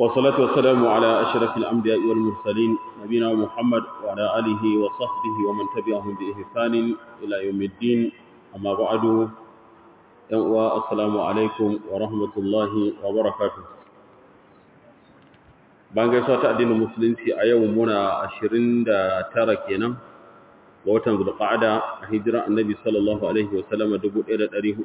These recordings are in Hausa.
والصلاة والسلام على أشرف الأنبياء والمرسلين نبينا محمد وعلى آله وصحبه ومن تبعهم بإحسان إلى يوم الدين أما بعد السلام عليكم ورحمة الله وبركاته bayan gaisuwa ta addinin musulunci a yau muna 29 kenan ga watan zulqa'ada a hijira annabi sallallahu alaihi wasallam 1443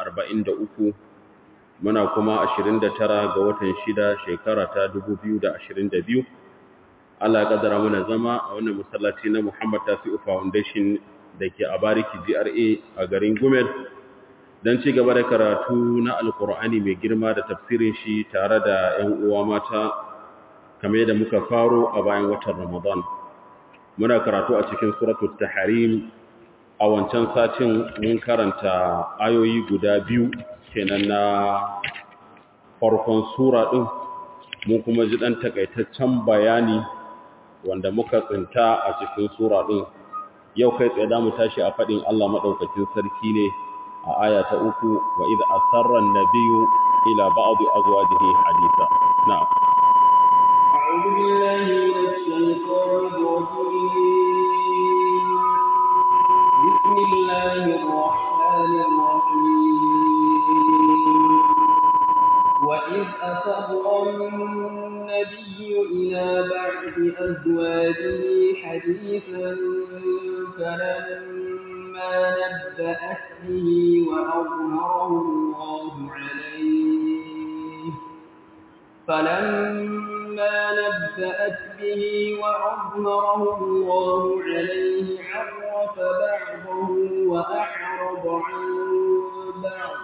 muna kuma 29 ga watan 6 shekara ta 2022 Allah ya kaddara muna zama a wannan masallaci na Muhammad Tasi'u Foundation dake a Bariki GRA a garin Gumel dan ci gaba da karatu na Alkur'ani mai girma da tafsirin shi tare da ƴan uwa mata kamar yadda muka faro a bayan watan Ramadan muna karatu a cikin suratul tahrim a wancan satin mun karanta ayoyi guda biyu kenan na farkon sura din mun kuma ji dan takaitaccen bayani wanda muka tsinta a cikin sura din yau kai tsaye zamu tashi a fadin Allah madaukakin sarki ne a aya ta uku wa idh asarra an-nabiyyu ila ba'd azwajihi haditha na'am أعوذ بالله من الشيطان الرجيم بسم الله الرحمن الرحيم وإذ أسر النبي إلى بعض أزواجه حديثا فلما نبأت به وأظهره الله عليه فلما نبأت به وأظهره الله عليه عرف بعضه وأعرض عن بعض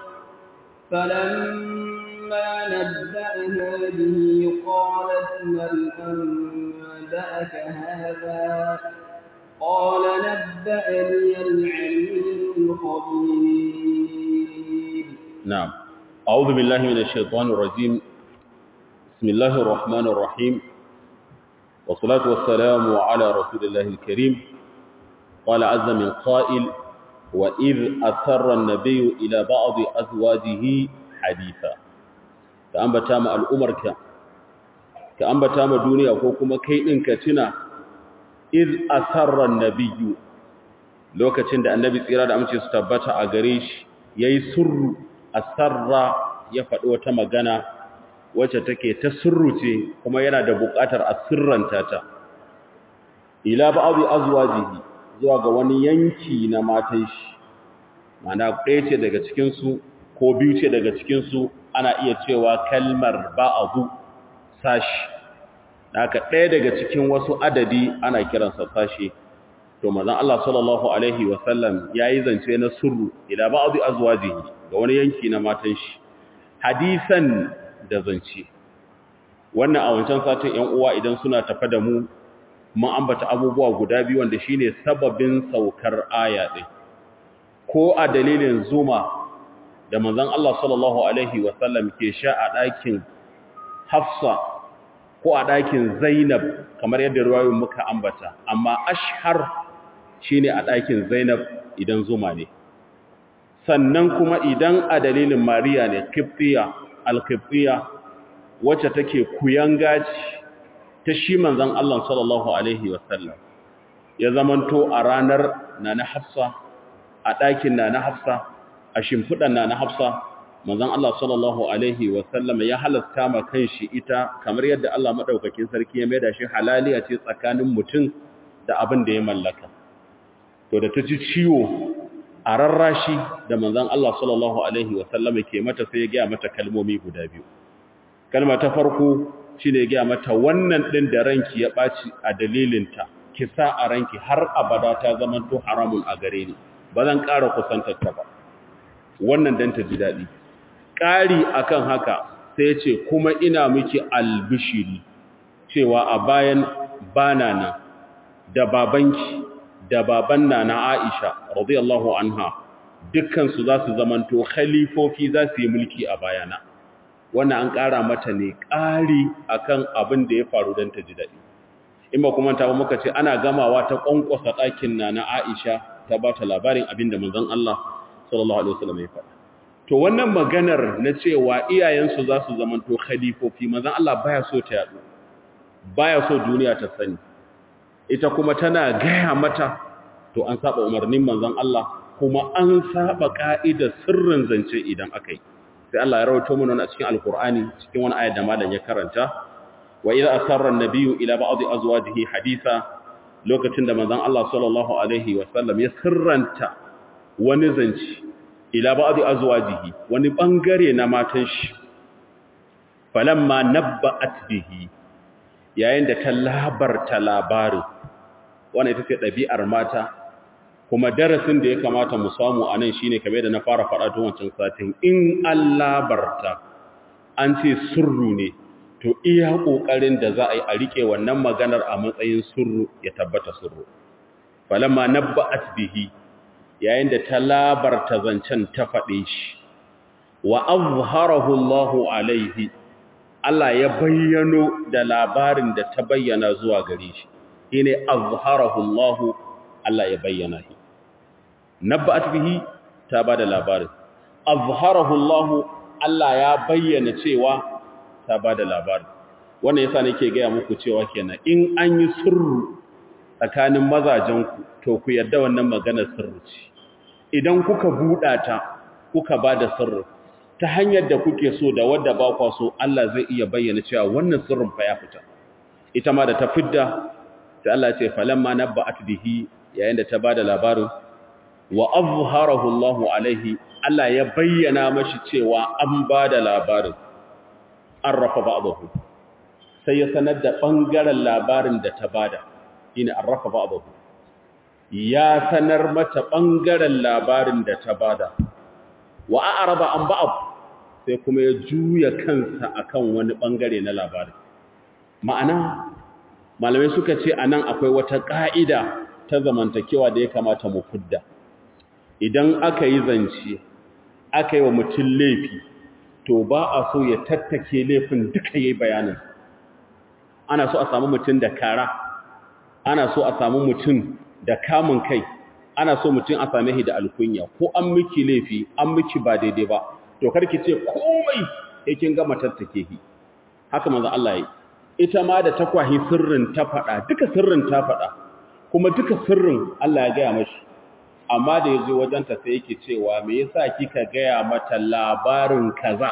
فلما نبأها به قالت من أنبأك هذا قال نبأني العليم الخبير نعم أعوذ بالله من الشيطان الرجيم بسم الله الرحمن الرحيم والصلاة والسلام على رسول الله الكريم قال عز من قائل وإذ أثر النبي إلى بعض أزواجه حديثا كأنبتا ما الأمر كأنبتا ما دنيا وكما كيئن كتنا إذ أثر النبي lokacin da annabi tsira da amince su tabbata a gare shi yayi surru asarra ya faɗi wata magana wacce take ta surruce kuma yana da buƙatar a sirranta ta ila ba'dhi azwajihi zuwa ga wani yanki na matan shi mana ɗaya ce daga cikin su ko biyu ce daga cikin su ana iya cewa kalmar ba'dhu sashi haka ɗaya daga cikin wasu adadi ana kiransa sashi to manzon Allah sallallahu alaihi wasallam yayi zance na surru ila ba'dhi azwajihi ga wani yanki na matan shi hadisan da zance wannan a wancan satin ƴan uwa idan suna tafa da mu mun ambata abubuwa guda biyu wanda shine sababin saukar aya din ko a dalilin zuma da manzon Allah sallallahu alaihi wasallam ke sha a ɗakin Hafsa ko a ɗakin Zainab kamar yadda ruwayoyin muka ambata amma ashhar shine a ɗakin Zainab idan zuma ne sannan kuma idan a dalilin Mariya ne Qibtiya alkifiya wacce take kuyanga ta shi manzon Allah sallallahu alaihi wasallam ya zamanto a ranar nana Hafsa a ɗakin nana Hafsa a shimfidan nana Hafsa manzon Allah sallallahu alaihi wasallam ya halasta ma kanshi ita kamar yadda Allah madaukakin sarki ya maida shi halaliya ce tsakanin mutum da abin da ya mallaka to da ta ji ciwo a rarrashi da manzan Allah sallallahu Alaihi wasallama ke mata sai ya gaya mata kalmomi guda biyu. Kalma ta farko shi ne gaya mata wannan ɗin da ranki ya ɓaci a dalilinta, ki sa a ranki har abada ta zamanto haramun a gare ni, ba zan ƙara kusantarta ba. Wannan don ta ji daɗi. Ƙari akan haka sai ce kuma ina miki albishiri cewa a bayan bana nan da babanki da baban na na Aisha radiyallahu anha dukkansu za su zamanto khalifofi za su yi mulki a bayana wannan an ƙara mata ne ƙari akan abin da ya faru don ta ji daɗi in ba kuma ta muka ce ana gamawa ta ƙwanƙwasa ɗakin na na Aisha ta ba ta labarin abin da manzon Allah sallallahu alaihi wasallam ya faɗa to wannan maganar na cewa iyayensu za su zamanto khalifofi manzon Allah baya so ta yadu baya so duniya ta sani ita kuma tana gaya mata to an saba umarnin manzon Allah kuma an saba ka'idar sirrin zance idan akai sai Allah ya rawaito mana a cikin alkur'ani cikin wani ayat da malam ya karanta wa idza asarra an-nabiyyu ila ba'd azwajihi haditha lokacin da manzon Allah sallallahu alaihi wa sallam ya sirranta wani zance ila ba'd azwajihi wani bangare na matan shi falamma nabba'at bihi yayin da ta labarta labarin wannan ita ce ɗabi'ar mata kuma darasin da ya kamata mu samu a nan shine kamar da na fara faɗa tun wancan satin in an labarta an ce surru ne to iya ƙoƙarin da za a yi a riƙe wannan maganar a matsayin surru ya tabbata surru falamma nabba'at bihi yayin da ta labarta zancen ta faɗe shi wa azharahu Allahu alaihi Allah ya bayyano da labarin da ta bayyana zuwa gare shi shine azharahu Allah Allah ya bayyana shi nabba'at bihi ta bada labarin azharahu Allah Allah ya bayyana cewa ta bada labarin wannan yasa nake ga muku cewa kenan in an yi sirru tsakanin mazajen ku to ku yarda wannan maganar sirri ce idan kuka buɗa ta kuka bada sirri ta hanyar da kuke so da wadda ba kwa so Allah zai iya bayyana cewa wannan sirrin fa ya fita ita ma da ta fidda sai Allah ya ce falamma nabba'at bihi yayin da ta bada labarin wa azharahu Allah alaihi Allah ya bayyana mashi cewa an bada labarin arrafa ba'dahu sai ya sanar da bangaren labarin da ta bada ina arrafa ba'dahu ya sanar mata bangaren labarin da ta bada wa a'rada an ba'd sai kuma ya juya kansa akan wani bangare na labari ma'ana malamai suka ce anan akwai wata ka'ida ta zamantakewa da ya kamata mu fudda idan aka yi zance aka yi wa mutum laifi to ba a so ya tattake laifin duka yayi bayanin ana so a samu mutum da kara ana so a samu mutum da kamun kai ana so mutum a same shi da alkunya ko an miki laifi an miki ba daidai ba to karki ce komai yakin gama tattake shi haka manzo Allah yi ita ma da takwahi sirrin ta fada duka sirrin ta fada kuma duka sirrin Allah ya gaya mashi amma da yazo wajenta sai yake cewa me yasa kika gaya mata labarin kaza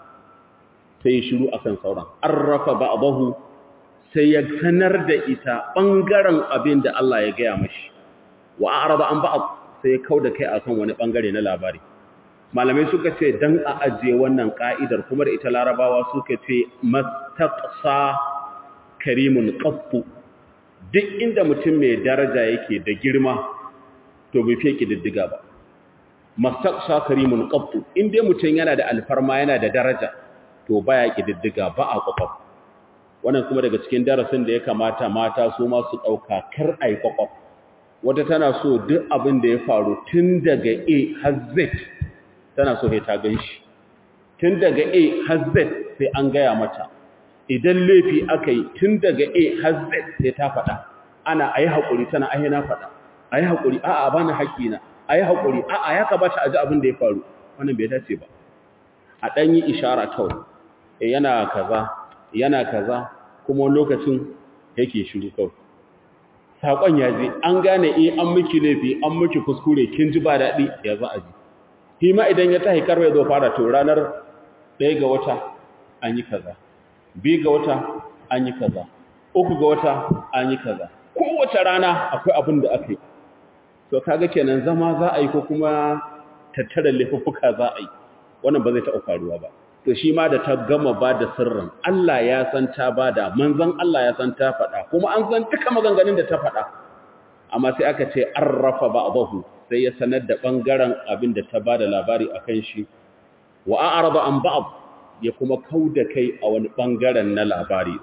sai shiru akan sauran arrafa ba'dahu sai ya sanar da ita bangaren abin da Allah ya gaya mashi wa arada an ba'd sai kauda kai akan wani bangare na labari malamai suka ce dan a ajiye wannan ka'idar kuma da ita larabawa suka ce mastaqsa karimun qattu duk inda mutum mai daraja yake da girma to bai fiye diddiga ba mastaqsa karimun qattu inda mutum yana da alfarma yana da daraja to baya kididdiga ba a kwakwaf wannan kuma daga cikin darasin da ya kamata mata su ma su dauka kar ai kwakwaf wata tana so duk abin da ya faru tun daga A har Z tana so ta gan shi tun daga A har Z sai an gaya mata idan laifi aka yi tun daga A har Z sai ta faɗa ana ayi haƙuri tana ayi na faɗa ayi haƙuri a'a ba na haƙina ayi haƙuri a'a ya kamata a ji abin da ya faru wannan bai dace ba a ɗan yi ishara kawai yana kaza yana kaza kuma lokacin yake shiru kawai saƙon ya je an gane eh an miki laifi an miki kuskure kin ji ba daɗi ya za a ji shi ma idan ya tahi karwa ya zo fara to ranar ɗaya ga wata an yi kaza biyu ga wata an yi kaza uku ga wata an yi kaza kowace rana akwai abin da aka yi to kaga kenan zama za a yi ko kuma tattara laifuffuka za a yi wannan ba zai taɓa faruwa ba to shi ma da ta gama ba da sirrin Allah ya san ta ba da manzan Allah ya san ta faɗa kuma an san duka maganganun da ta faɗa amma sai aka ce an rafa ba'dahu sai ya sanar da ɓangaren abin da ta ba da labari a kan shi wa a'arada an ba'd ya kuma kauda kai a wani ɓangaren na labari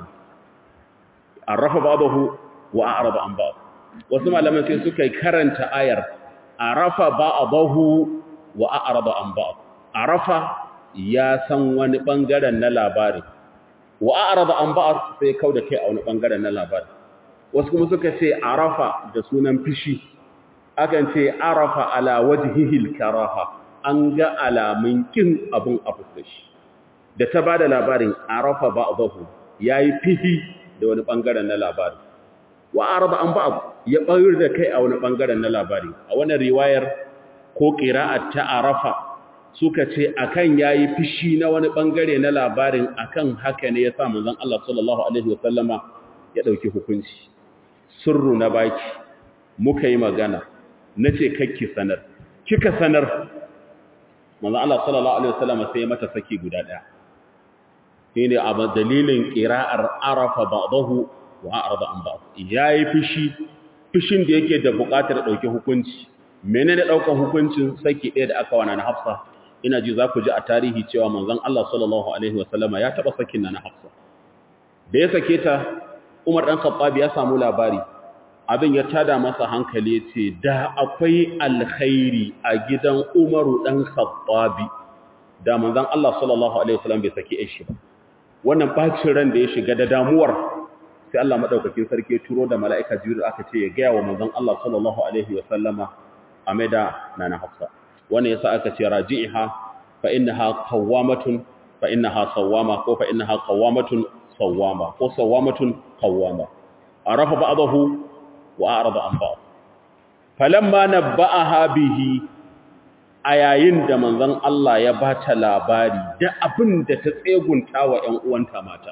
an rafa ba'dahu wa a'arada an ba'd wasu malaman sai suka yi karanta ayar arafa ba'dahu wa a'arada an ba'd arafa ya san wani ɓangaren na labari wa a'arada an ba'd sai kauda kai a wani ɓangaren na labari wasu kuma suka ce arafa da sunan fishi akan ce arafa ala wajhihil karaha an ga alamun kin abun a fuskar shi da ta bada labarin arafa ba'dahu yayi fihi da wani bangaren na labarin wa arada an ba'd ya bayar da kai a wani bangaren na labari a wannan riwayar ko qira'at ta arafa suka ce akan yayi fishi na wani bangare na labarin akan haka ne yasa manzon Allah sallallahu alaihi wasallama ya dauki hukunci sirru na baki muka yi magana nace kakki sanar kika sanar manzon Allah sallallahu alaihi wasallama sai mata saki guda daya shine a dalilin qira'ar arafa ba'dahu wa a'rada an ba'd yayi fishi fishin da yake da buƙatar dauke hukunci menene daukar hukuncin saki ɗaya da aka wana na Hafsa ina ji za ku ji a tarihi cewa manzon Allah sallallahu alaihi wasallama ya taba sakin na Hafsa da ya sake ta Umar dan Khattab ya samu labari abin ya tada masa hankali yace da akwai alkhairi a gidan Umaru dan Khattab da manzon Allah sallallahu alaihi wasallam bai saki shi ba wannan bacin ran da ya shiga da damuwar sai Allah madaukakin sarki ya turo da mala'ika Jibril aka ce ya ga wa manzon Allah sallallahu alaihi wasallama a maida nana Hafsa wannan yasa aka ce raji'iha fa innaha qawwamatun fa innaha sawwama ko fa innaha qawwamatun sawwama ko sawwamatun qawwama arafa ba'dahu wa a'rada an ba'd falamma nabba'aha bihi a yayin da manzon Allah ya bata labari da abin da ta tsegunta wa ƴan uwanta mata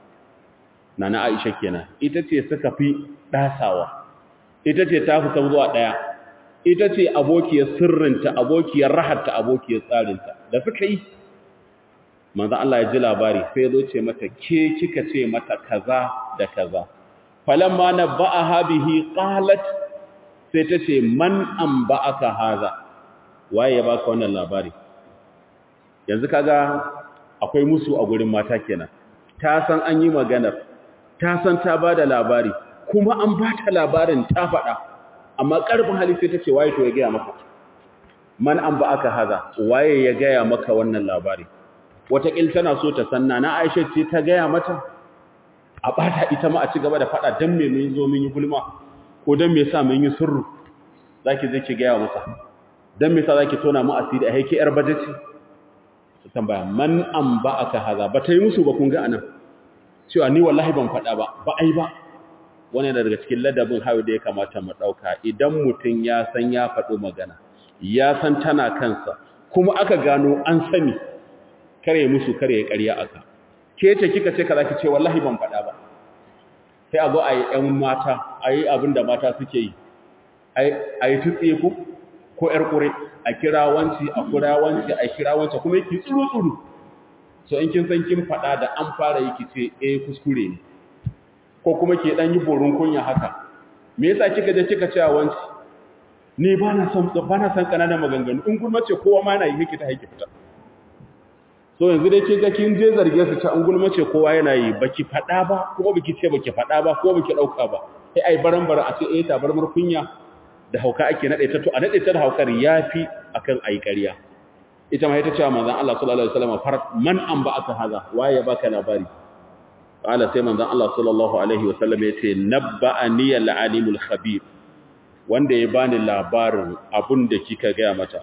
nana Aisha kenan ita ce suka fi dasawa ita ce ta fita zuwa daya ita ce abokiyar sirrinta abokiyar raharta abokiyar tsarinta da suka yi manzo Allah ya ji labari sai zo ce mata ke kika ce mata kaza da kaza falamma nabba'aha bihi qalat sai ta ce man anba'aka haza waye ya baka wannan labari yanzu kaga akwai musu a gurin mata kenan ta san an yi maganar ta san ta bada labari kuma an bata labarin ta faɗa amma ƙarfin hali sai ta ce waye to ya gaya maka man an ba aka haza waye ya gaya maka wannan labari wataƙil tana so ta sanna na aisha ce ta gaya mata a ɓata ita ma a ci gaba da faɗa don me mun zo mun yi gulma ko don me sa mun yi sirru za ki zai ki gaya masa don me sa za ki tona mu asiri a haike yar baje ce ta tambaya man an ba aka haza ba ta yi musu ba kun ga anan cewa ni wallahi ban faɗa ba ba ai ba wani daga cikin ladabin hayo da ya kamata mu ɗauka idan mutum ya san ya faɗo magana ya san tana kansa kuma aka gano an sani kare musu kare ya ƙarya aka ke ce kika ce kaza ki ce wallahi ban faɗa ba sai a zo a yi ‘yan mata a yi abin da mata suke yi a yi tutse ku ko ‘yar ƙure a kira wanci a kira wanci a kira wanci kuma yake tsuru-tsuru so in kin san kin faɗa da an fara yi ki ce eh kuskure ne ko kuma ke dan yi borin kunya haka me yasa kika je kika ce wanci ni ba na son ba na san kananan maganganu in gulma ce kowa ma yana yi miki ta haiki fita so yanzu dai kin ga kin je zarge su ta an gulma ce kowa yana yi baki fada ba kuma baki ce baki fada ba ko baki dauka ba sai ai barambara a ce eh ta barmar kunya da hauka ake nade ta to a nade ta da haukar yafi akan ai ƙarya ita ma ita ce manzon Allah sallallahu alaihi wasallam farat man an ba aka haza waye baka labari qala sai manzon Allah sallallahu alaihi wasallam yace nabba'ani al-alimul khabir wanda ya bani labarin abun da kika ga mata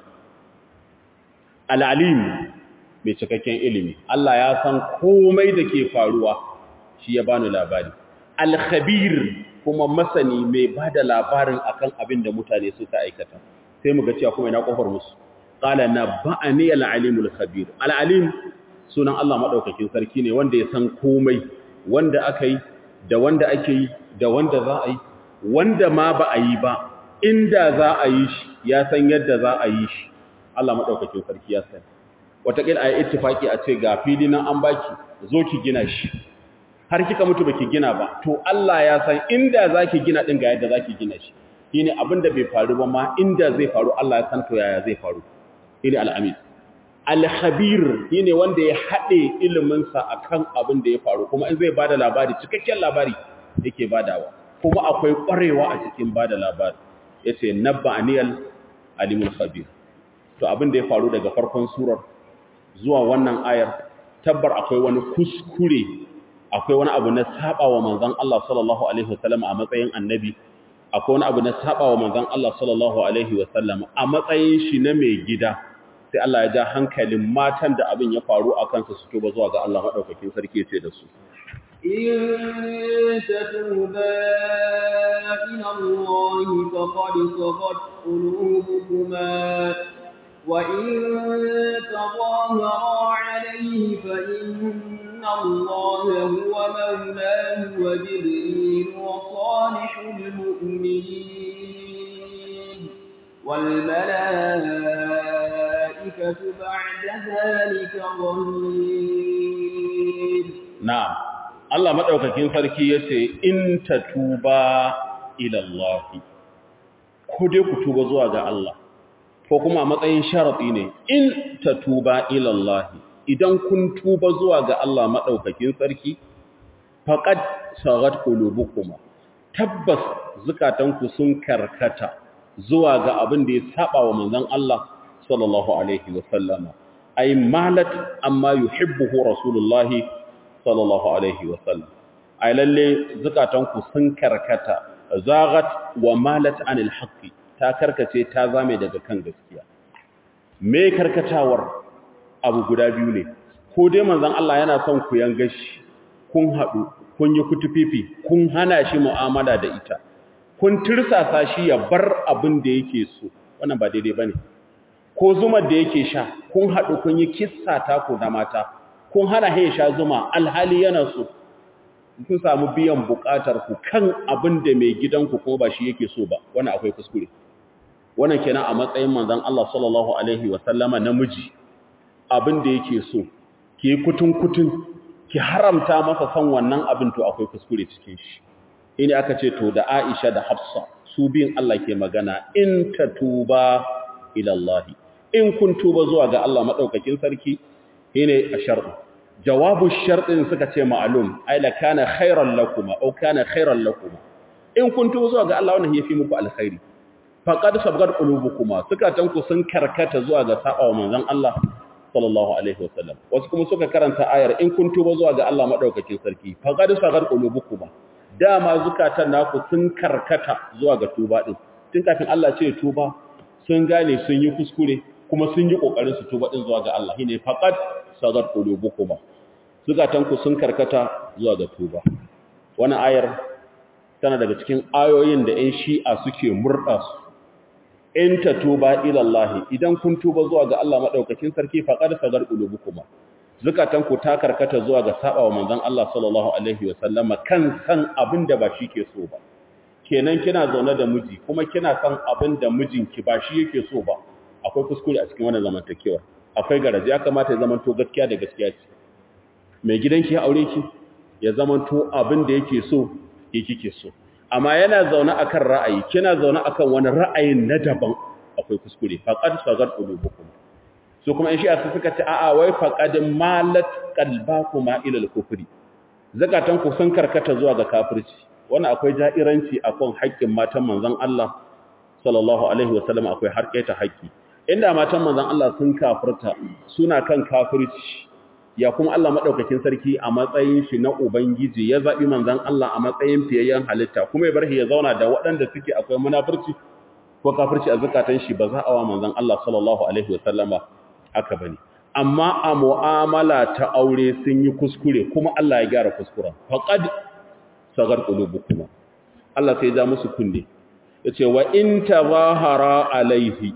al-alim mai cikakken ilimi Allah ya san komai da ke faruwa shi ya bani labari al-khabir kuma masani mai bada labarin akan abin da mutane suka aikata sai mu ga cewa kuma ina kofar musu qala nabba'ani al-alimul khabir al-alim sunan Allah madaukakin sarki ne wanda ya san komai wanda aka yi da wanda ake yi da wanda za a yi wanda ma ba a yi ba inda za a yi shi ya san yadda za a yi shi Allah maɗaukakin sarki ya sani wataƙil a yi ittifaki a ce ga fili nan an baki zo ki gina shi har kika mutu baki gina ba to Allah ya san inda za ki gina ɗin ga yadda za ki gina shi shi ne abin da bai faru ba ma inda zai faru Allah ya san to yaya zai faru shi ne al'amin alhabir shi ne wanda ya haɗe iliminsa a kan abin da ya faru kuma in zai ba da labari cikakken labari yake badawa kuma akwai ƙwarewa a cikin ba da labari ya ce nabba aniyal alimul khabir to abin da ya faru daga farkon surar zuwa wannan ayar tabbar akwai wani kuskure akwai wani abu na saba wa manzon Allah sallallahu alaihi wasallam a matsayin annabi akwai wani abu na saba wa manzon Allah sallallahu alaihi wasallam a matsayin shi na mai gida sai Allah ya ja hankalin matan da abin ya faru a kansa su tuba zuwa ga Allah madaukakin sarki ce da su إن تتوبا إلى الله فقد صغت قلوبكما وإن تظاهرا عليه فإن الله هو مولاه وجبريل وصالح المؤمنين والملائكة بعد ذلك ظهير na'am Allah madaukakin sarki yace in tatuba ila Allah ko dai ku tuba zuwa ga Allah ko kuma a matsayin sharadi ne in tatuba ila Allah idan kun tuba zuwa ga Allah madaukakin sarki faqad sagat qulubukum tabbas zukatanku sun karkata zuwa ga abin da ya saba wa manzon Allah sallallahu alaihi wasallama ay malat amma yuhibbuhu rasulullahi sallallahu alaihi wasallam ay lalle zukatanku sun karkata zagat wa malat anil haqqi ta karkace ta zame daga kan gaskiya me karkatawar abu guda biyu ne ko dai manzon Allah yana son ku yanga shi kun hadu kun yi kutufifi kun hana shi mu'amala da ita kun tirsasa shi ya bar abin da yake so wannan ba daidai bane ko zumar da yake sha kun hadu kun yi kissa ta ku da mata kun hana ya sha zuma alhali yana so kun samu biyan bukatar ku kan abin da mai gidanku ko ba shi yake so ba wannan akwai kuskure wannan kenan a matsayin manzon Allah sallallahu alaihi wasallama namiji abin da yake so ki kutun kutun ki haramta masa san wannan abin to akwai kuskure cikin shi ina aka ce to da Aisha da Hafsa su bin Allah ke magana in tatuba ila Allah in kun tuba zuwa ga Allah madaukakin sarki shine ashar'u jawabu sharɗin suka ce ma'alum ai la kana khairan lakum aw kana khairan lakum in kun tuba zuwa ga Allah wannan yafi muku alkhairi faqad sabgat qulubukuma suka tanku sun karkata zuwa ga sabawa manzon Allah sallallahu alaihi wasallam wasu kuma suka karanta ayar in kun tuba zuwa ga Allah madaukakin sarki faqad sagat qulubukuma dama zukatan naku sun karkata zuwa ga tuba din tun kafin Allah ce tuba sun gane sun yi kuskure kuma sun yi kokarin su tuba din zuwa ga Allah shine faqad sagat qulubukuma zukatan ku sun karkata zuwa ga tuba wannan ayar tana daga cikin ayoyin da 'yan shi'a suke murda su in tatuba ila Allah idan kun tuba zuwa ga Allah madaukakin sarki faqad sagar qulubukuma zakatan ku ta karkata zuwa ga saba wa manzon Allah sallallahu alaihi wa sallama kan san abin da ba shi ke so ba kenan kina zaune da miji kuma kina san abin da mijinki ba shi yake so ba akwai kuskure a cikin wannan zamantakewa akwai garaje ya kamata ya zamanto gaskiya da gaskiya ce mai gidanki ya aure ki ya zamanto abin da yake so yake kike so amma yana zaune akan ra'ayi kina zaune akan wani ra'ayin na daban akwai kuskure faqad sagar qulubukum so kuma in shi asu suka ce a'a wai faqad malat qalbakuma ila al-kufri zakatan ku sun karkata zuwa ga kafirci wannan akwai ja'iranci akan haƙƙin matan manzon Allah sallallahu alaihi wasallam akwai harƙeta haƙƙi inda matan manzon Allah sun kafirta suna kan kafirci ya kuma Allah madaukakin sarki a matsayin shi na ubangiji ya zabi manzon Allah a matsayin fiyayyen halitta kuma ya bar shi ya zauna da waɗanda suke akwai munafurci ko kafirci a zakatan shi ba za a wa manzon Allah sallallahu alaihi wasallama haka bane amma a mu'amala ta aure sun yi kuskure kuma Allah ya gyara kuskuren faqad sagar qulubukum Allah sai ya ja musu kunne yace wa in tazahara alaihi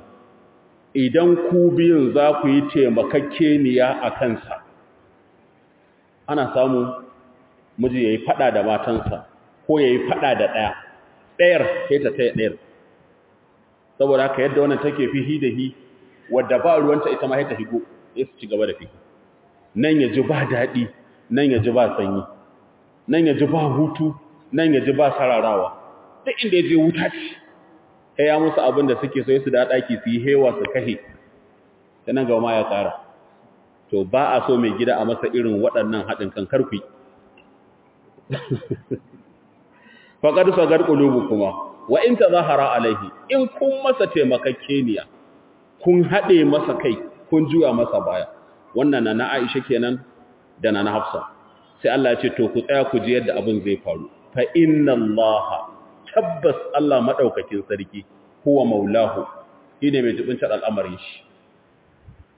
idan ku biyun za ku yi taimakakeniya a kansa ana samu miji ya yi fada da matansa ko ya yi fada da ɗaya ɗayar sai ta taya ɗayar saboda haka yadda wannan take fi da hi wadda ba ruwanta ita ma ta higo ya su ci gaba da fi nan ya ji ba daɗi nan ya ji ba sanyi nan ya ji ba hutu nan ya ji ba sararawa duk inda ya je wuta ce sai ya musu abin da suke so su da ɗaki su yi hewa su kahe ta nan gaba ma ya ƙara to ba a so mai gida a masa irin waɗannan haɗin kan karfi faƙar sagar ƙulubu kuma wa in ta zahara alaihi in kun masa taimakakeniya kun haɗe masa kai kun juya masa baya wannan na na aisha kenan da na na hafsa sai Allah ya ce to ku tsaya ku ji yadda abin zai faru fa inna Allah tabbas Allah madaukakin sarki huwa maulahu shine mai jibinta al'amarin shi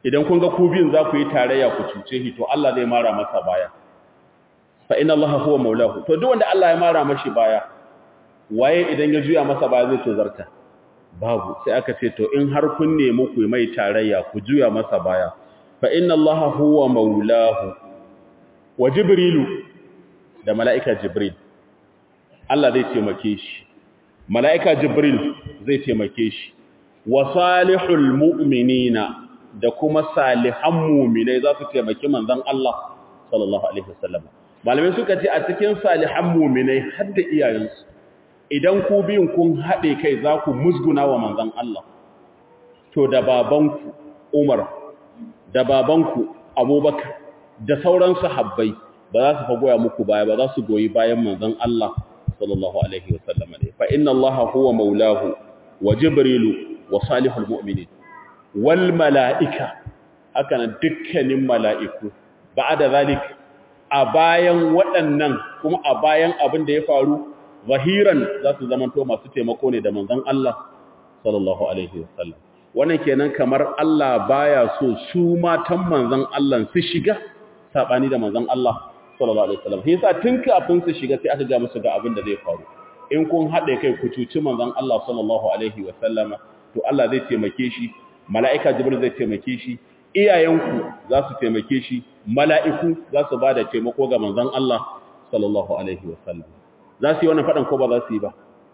idan kun ga ku biyun za ku yi tarayya ku cuce shi to Allah zai mara masa baya fa inna Allah huwa maulahu to duk wanda Allah ya mara mashi baya waye idan ya juya masa baya zai tozarta babu sai aka ce to in har kun nemi ku mai tarayya ku juya masa baya fa inna Allah huwa maulahu wa jibrilu da mala'ika jibril Allah zai taimake shi mala'ika jibril zai taimake shi wa salihul mu'minina da kuma salihan mu'minai za su taimaki manzon Allah sallallahu alaihi wasallam malamai suka ce a cikin salihan mu'minai har da iyayensu idan ku biyun kun haɗe kai za ku musguna wa manzon Allah to da babanku Umar da babanku Abubakar da sauran sahabbai ba za su fa goya muku baya ba za su goyi bayan manzon Allah sallallahu alaihi wasallam ne fa inna allaha huwa maulahu wa jibrilu wa salihul mu'minin wal malaika haka dukkanin mala'iku ba'da zalik a bayan waɗannan kuma a bayan abin da ya faru zahiran za su zamanto masu taimako ne da manzon Allah sallallahu alaihi wasallam wannan kenan kamar Allah baya so su matan manzon Allah su shiga sabani da manzon Allah sallallahu alaihi wasallam yasa tun kafin su shiga sai aka ga musu ga abin da zai faru in kun haɗe kai ku cuci manzon Allah sallallahu alaihi wasallama to Allah zai taimake shi mala'ika jibril zai taimake shi iyayenku za su taimake shi mala'iku za su bada taimako ga manzon Allah sallallahu alaihi wasallam za su yi wannan fadan ko ba za su yi ba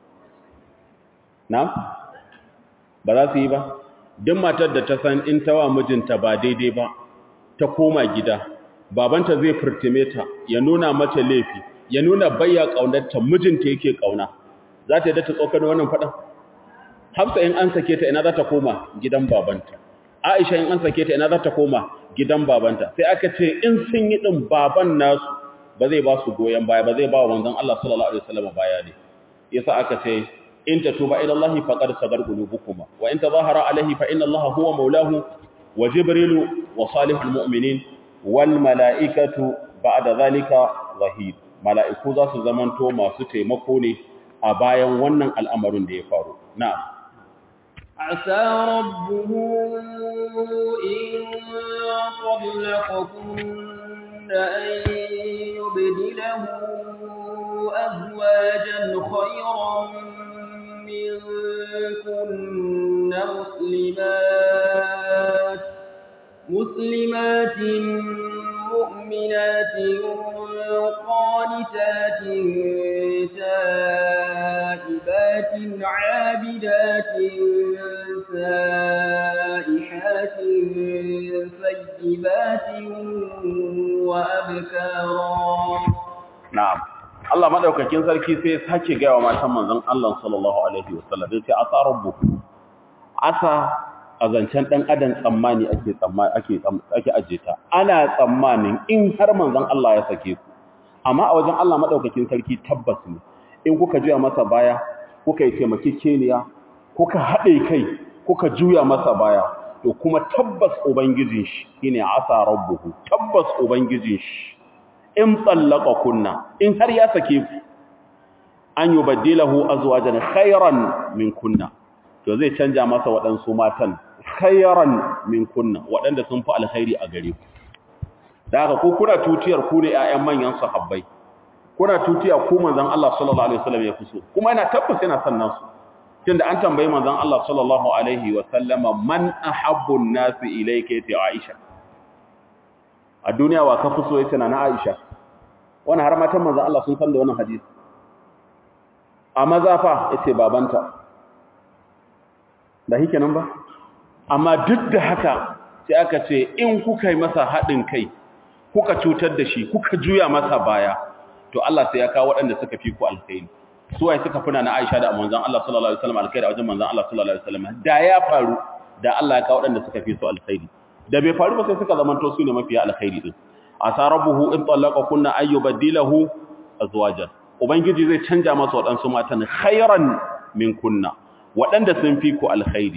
na'am ba za su yi ba duk matar da ta san in tawa mijinta ba daidai ba ta koma gida babanta zai furtime ta ya nuna mata laifi ya nuna bayya kaunarta mijinta yake kauna za ta yi da ta tsokano wannan faɗan hafsa in an sake ta ina za ta koma gidan babanta aisha in an sake ta ina za ta koma gidan babanta sai aka ce in sun yi ɗin baban nasu ba zai ba su goyon baya ba zai ba wa manzon Allah sallallahu alaihi wasallam baya ne yasa aka ce in tatuba ila Allah faqad sagar qulubukuma wa in tazahara alaihi fa inna Allah huwa maulahu wa jibrilu wa salihul mu'minin wal mala'ikatu ba'da zalika zahid mala'iku za su zamanto masu taimako ne a bayan wannan al'amarin da ya faru na'am عسى ربه إن طلقكن أن يبدله أزواجا خيرا منكن مسلمات مسلمات مؤمنات قانتات تائبات عابدات سائحات ثيبات وأبكارا na'am Allah madaukakin sarki sai ya sake ga wa matan manzon Allah sallallahu alaihi wasallam yace asa rabbuku asa a zancen ɗan adam tsammani ake ake ake ajeta ana tsammanin in har manzon Allah ya sake ku amma a wajen Allah madaukakin sarki tabbas ne in kuka juya masa baya kuka yi taimakekeniya kuka haɗe kai kuka juya masa baya to kuma tabbas ubangijin shi shine asa rabbuhu tabbas ubangijin shi in tsallaka kunna in har ya sake ku an yubaddilahu azwajan khairan min kunna to zai canja masa waɗansu matan khairan min kunna waɗanda sun fi alkhairi a gare ku da haka ko kuna tutiyar ku ne ƴaƴan manyan sahabbai kuna tutiya ku manzon Allah sallallahu alaihi wasallam ya kuso kuma yana tabbas yana son nasu tunda an tambayi manzon Allah sallallahu alaihi wasallama man ahabbu an-nasi ilayka ta Aisha a duniya wa ka fuso yace na Aisha wannan har matan manzon Allah sun san da wannan hadisi a maza fa yace babanta da hike nan ba amma duk da haka sai aka ce in kuka yi masa haɗin kai kuka cutar da shi kuka juya masa baya to Allah sai ya kawo waɗanda suka fi ku alkhairi su waye suka funa na Aisha da manzon Allah sallallahu alaihi wasallam alkhairi a wajen manzon Allah sallallahu alaihi wasallam da ya faru da Allah ya kawo waɗanda suka fi su alkhairi da bai faru ba sai suka zamanto su ne mafiya alkhairi din asa rabbuhu in talaqa kunna ayyubaddilahu azwajan ubangiji zai canja masa waɗansu matan khairan min kunna waɗanda sun fi ku alkhairi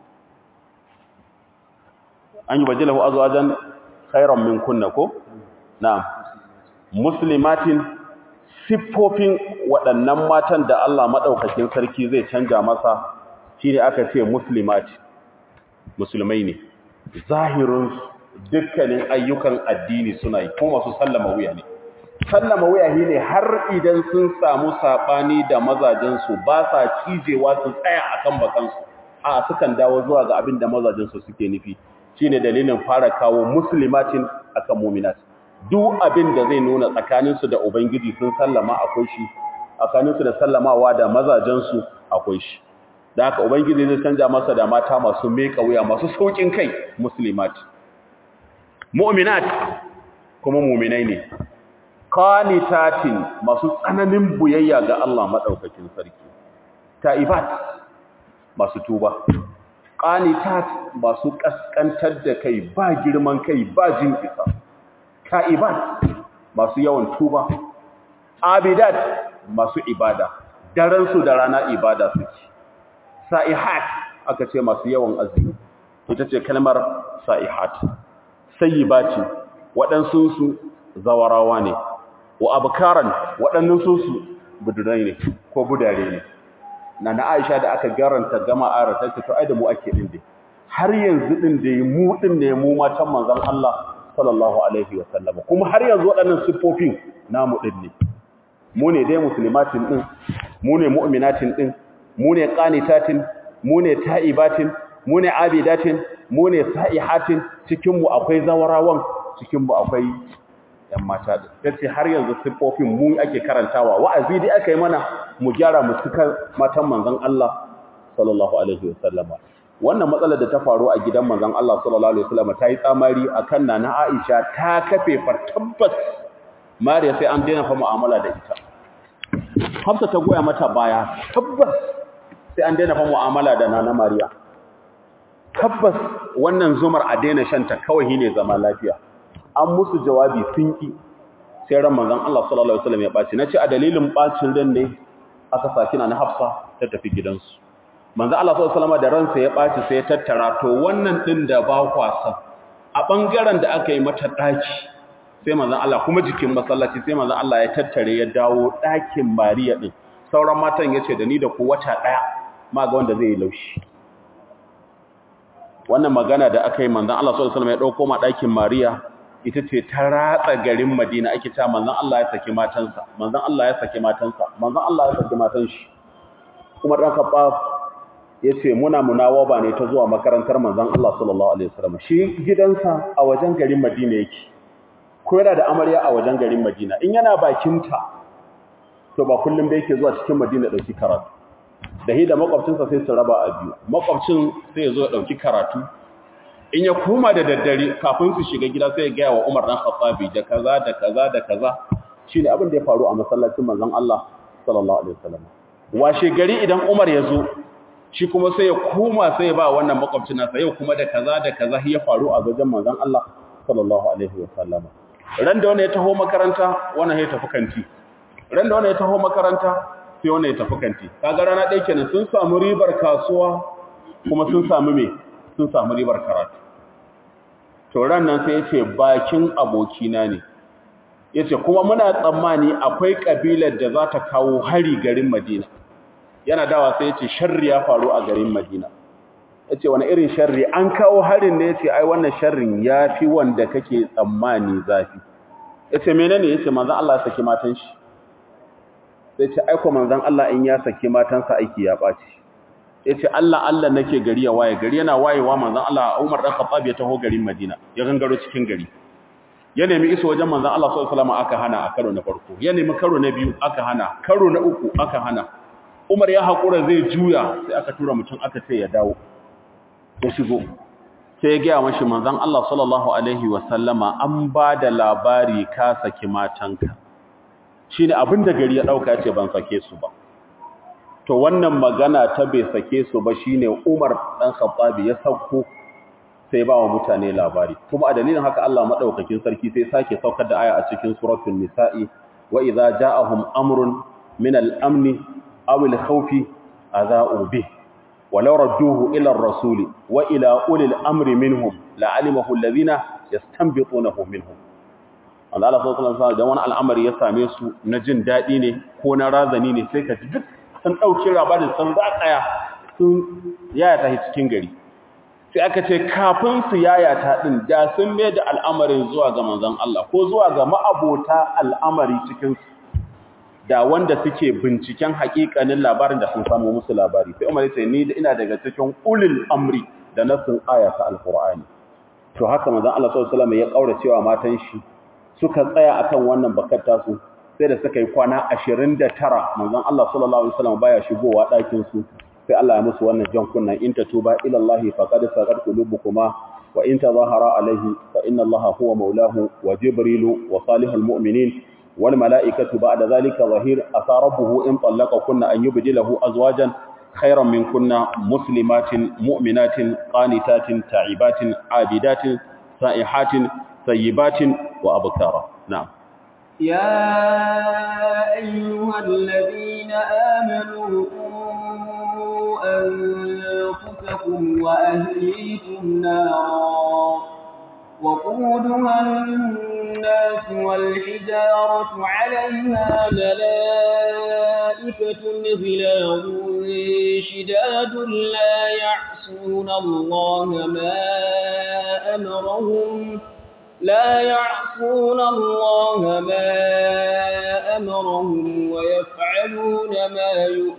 an yi bajilahu azwajan khairan min kunna ko na'am muslimatin siffofin waɗannan matan da Allah madaukakin sarki zai canja masa shine aka ce muslimati musulmai ne zahirin dukkanin ayyukan addini suna yi kuma masu sallama wuya ne sallama wuya shi ne har idan sun samu saɓani da mazajensu ba sa cijewa su tsaya akan bakansu a sukan dawo zuwa ga abin da mazajensu suke nufi shine dalilin fara kawo muslimatin akan mu'minat duk abin da zai nuna tsakaninsu da ubangiji sun sallama akwai shi tsakaninsu da sallamawa da mazajensu akwai shi da haka ubangiji zai canja masa da mata masu meka wuya masu saukin kai muslimat mu'minat kuma mu'minai ne qanitatin masu tsananin buyayya ga Allah madaukakin sarki taibat masu tuba qanitat masu kaskantar da kai ba girman kai ba jin isa taibat masu yawan tuba abidat masu ibada daren su da rana ibada suke sa'ihat aka ce masu yawan azumi ita ce kalmar sa'ihat sayyibati waɗansu su zawarawa ne wa abkaran waɗannan su su budurai ne ko budare ne na na Aisha da aka garanta gama ara ta ce to ai da mu ake din dai har yanzu din da mu din ne mu matan manzon Allah sallallahu alaihi wa sallam kuma har yanzu waɗannan siffofin namu din ne mu ne dai muslimatin din mu ne mu'minatin din mu ne qanitatin mu ne ta'ibatin mu ne abidatin mu ne sa'ihatin cikin mu akwai zawarawan cikin mu akwai yan mata din yace har yanzu siffofin mu ake karantawa wa'azi dai aka yi mana mu gyara mu suka matan manzon Allah sallallahu alaihi wasallama wannan matsalar da ta faru a gidan manzon Allah sallallahu alaihi wasallama ta yi tsamari akan nana Aisha ta kafe far tabbas Mariya sai an daina fa mu'amala da ita Hafsa ta goya mata baya tabbas sai an daina fa mu'amala da nana Mariya tabbas wannan zumar a daina shanta kawai ne zama lafiya an musu jawabi sun ki sai ran manzon Allah sallallahu alaihi wasallam ya baci nace a dalilin bacin ran ne aka saki na Hafsa ta tafi gidansu manzon Allah sallallahu alaihi wasallam da ransa ya baci sai ya tattara to wannan din da ba kwasan a bangaren da aka yi mata daki sai manzon Allah kuma jikin masallaci sai manzon Allah ya tattare ya dawo dakin Mariya din sauran matan yace da ni da ku wata daya ma ga wanda zai yi laushi wannan magana da aka yi manzon Allah sallallahu alaihi wasallam ya dauko ma dakin Mariya ita ce ta ratsa garin Madina ake cewa manzon Allah ya saki matansa manzon Allah ya saki matansa manzon Allah ya saki matan shi kuma dan Khattab yace muna munawaba ne ta zuwa makarantar manzon Allah sallallahu alaihi wasallam shi gidansa a wajen garin Madina yake ko yana da amarya a wajen garin Madina in yana bakinta to ba kullum da yake zuwa cikin Madina dauki karatu da hi da makwabcinsa sai su raba a biyu makwabcin sai ya zo ya dauki karatu in ya koma da daddare kafin su shiga gida sai ya gaya wa Umar dan Khattabi da kaza da kaza da kaza shine abin da ya faru a masallacin manzon Allah sallallahu alaihi wasallam washe gari idan Umar ya zo shi kuma sai ya koma sai ya ba wannan makwabcin nasa yau kuma da kaza da kaza ya faru a wajen manzon Allah sallallahu alaihi wasallam ran da wani ya taho makaranta wannan ya tafi kanti ran da wani ya taho makaranta sai wannan ya tafi kanti kaga rana ɗaya kenan sun samu ribar kasuwa kuma sun samu me sun samu ribar karatu to ran nan sai yace bakin abokina ne yace kuma muna tsammani akwai kabilar da za ta kawo hari garin Madina yana dawa sai yace sharri ya faru a garin Madina yace wani irin sharri an kawo harin ne yace ai wannan sharrin yafi wanda kake tsammani zafi yace menene yace manzon Allah ya saki matan shi sai ce aiko manzon Allah in ya saki matansa aiki ya baci yace Allah Allah nake gari ya waye gari yana wayewa manzon Allah Umar dan Khattab ya taho garin Madina ya gangaro cikin gari ya nemi iso wajen manzon Allah sallallahu alaihi wasallam aka hana a karo na farko ya nemi karo na biyu aka hana karo na uku aka hana Umar ya hakura zai juya sai aka tura mutum aka ce ya dawo ya shigo sai ya ga mashi manzon Allah sallallahu alaihi wasallama an ba da labari ka saki matanka shine abinda gari ya dauka ya ce ban sake su ba to wannan magana ta bai sake su ba shine Umar dan Khattabi ya sauko sai ba wa mutane labari kuma a dalilin haka Allah madaukakin sarki sai sake saukar da aya a cikin suratul nisa'i wa idza ja'ahum amrun min al-amn aw al-khawfi adha'u bih walau radduhu ila ar-rasuli wa ila ulil amri minhum la'alimahu alladhina yastanbitunahu minhum Allah sallallahu alaihi wasallam da wani al'amari ya same su na jin dadi ne ko na razani ne sai ka ji duk sun ɗauki labarin sun zaƙaya sun yaya ta cikin gari sai aka ce kafin su yayata din da sun mai da al'amarin zuwa ga manzon Allah ko zuwa ga ma'abota al'amari cikin su da wanda suke binciken hakikanin labarin da sun samu musu labari sai Umar ya ce ni ina daga cikin ulil amri da nasin ayata alqur'ani to haka manzon Allah sallallahu alaihi wasallam ya kaura cewa matan shi suka tsaya akan wannan bakar tasu sai da suka yi kwana 29 manzon Allah sallallahu alaihi wasallam baya shigowa ɗakin su sai Allah ya musu wannan jan kunnan in tatuba ila Allah faqad saqat qulubukuma wa in tazahara alaihi fa inna Allah huwa maulahu wa jibrilu wa salihul mu'minin wal malaikatu ba'da zalika zahir asa rabbuhu in kunna an yubdilahu azwajan khayran minkunna muslimatin mu'minatin qanitatin ta'ibatin abidatin sa'ihatin sayyibatin wa abkara na'am يا أيها الذين آمنوا قوا أنفسكم وأهليكم نارا وقودها الناس والحجارة عليها ملائكة غلاظ شداد لا يعصون الله ما أمرهم لا يعصون الله ما أمرهم ويفعلون ما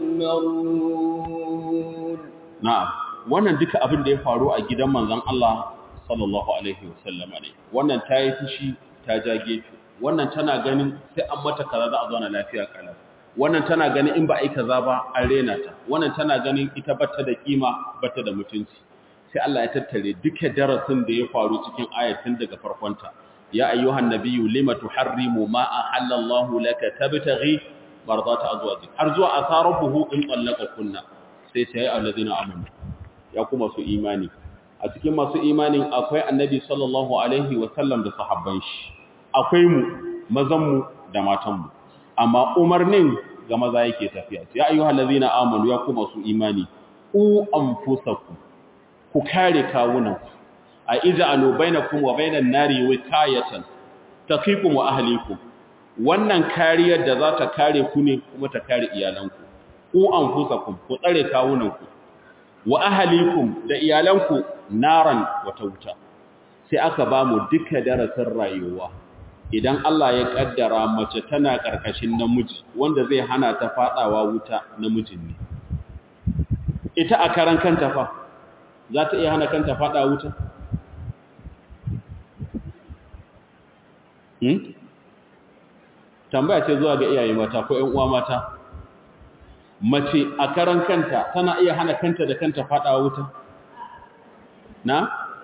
يؤمرون na'am wannan duka abin da ya faru a gidan manzon Allah sallallahu alaihi wasallama ne wannan ta yi fushi ta ja gefe wannan tana ganin sai an mata kaza za a zauna lafiya kala wannan tana ganin in ba a yi kaza ba an rena ta wannan tana ganin ita bata da kima bata da mutunci sai Allah ya tattare duka darasin da ya faru cikin ayatin daga farkonta ya ayyuhan nabiyyu lima tuharrimu ma ahallallahu laka tabtaghi mardata azwajik har zuwa asarabuhu in tallaka kunna sai sai allazina amanu ya kuma su imani a cikin masu imanin akwai annabi sallallahu alaihi wasallam da sahabban shi akwai mu mazan mu da matan mu amma umarnin ga maza yake tafiya ya ayyuhal ladina amanu ya kuma su imani u anfusakum ku kare kawunan a ija'alu bainakum wa bainan nari wikayatan taqikum wa ahlikum wannan kariyar da za ta kare ku ne kuma ta kare iyalanku ku anfusakum ku tsare kawunanku wa ahlikum da iyalanku naran wata wuta sai aka ba mu duka darasin rayuwa idan Allah ya kaddara mace tana karkashin namiji wanda zai hana ta fadawa wuta namijin ne ita a karan kanta fa za ta iya hana kanta fada wuta hmm? tambaya ce zuwa ga iyaye mata ko ƴan uwa mata mace a karan kanta tana iya hana kanta da kanta fada wuta na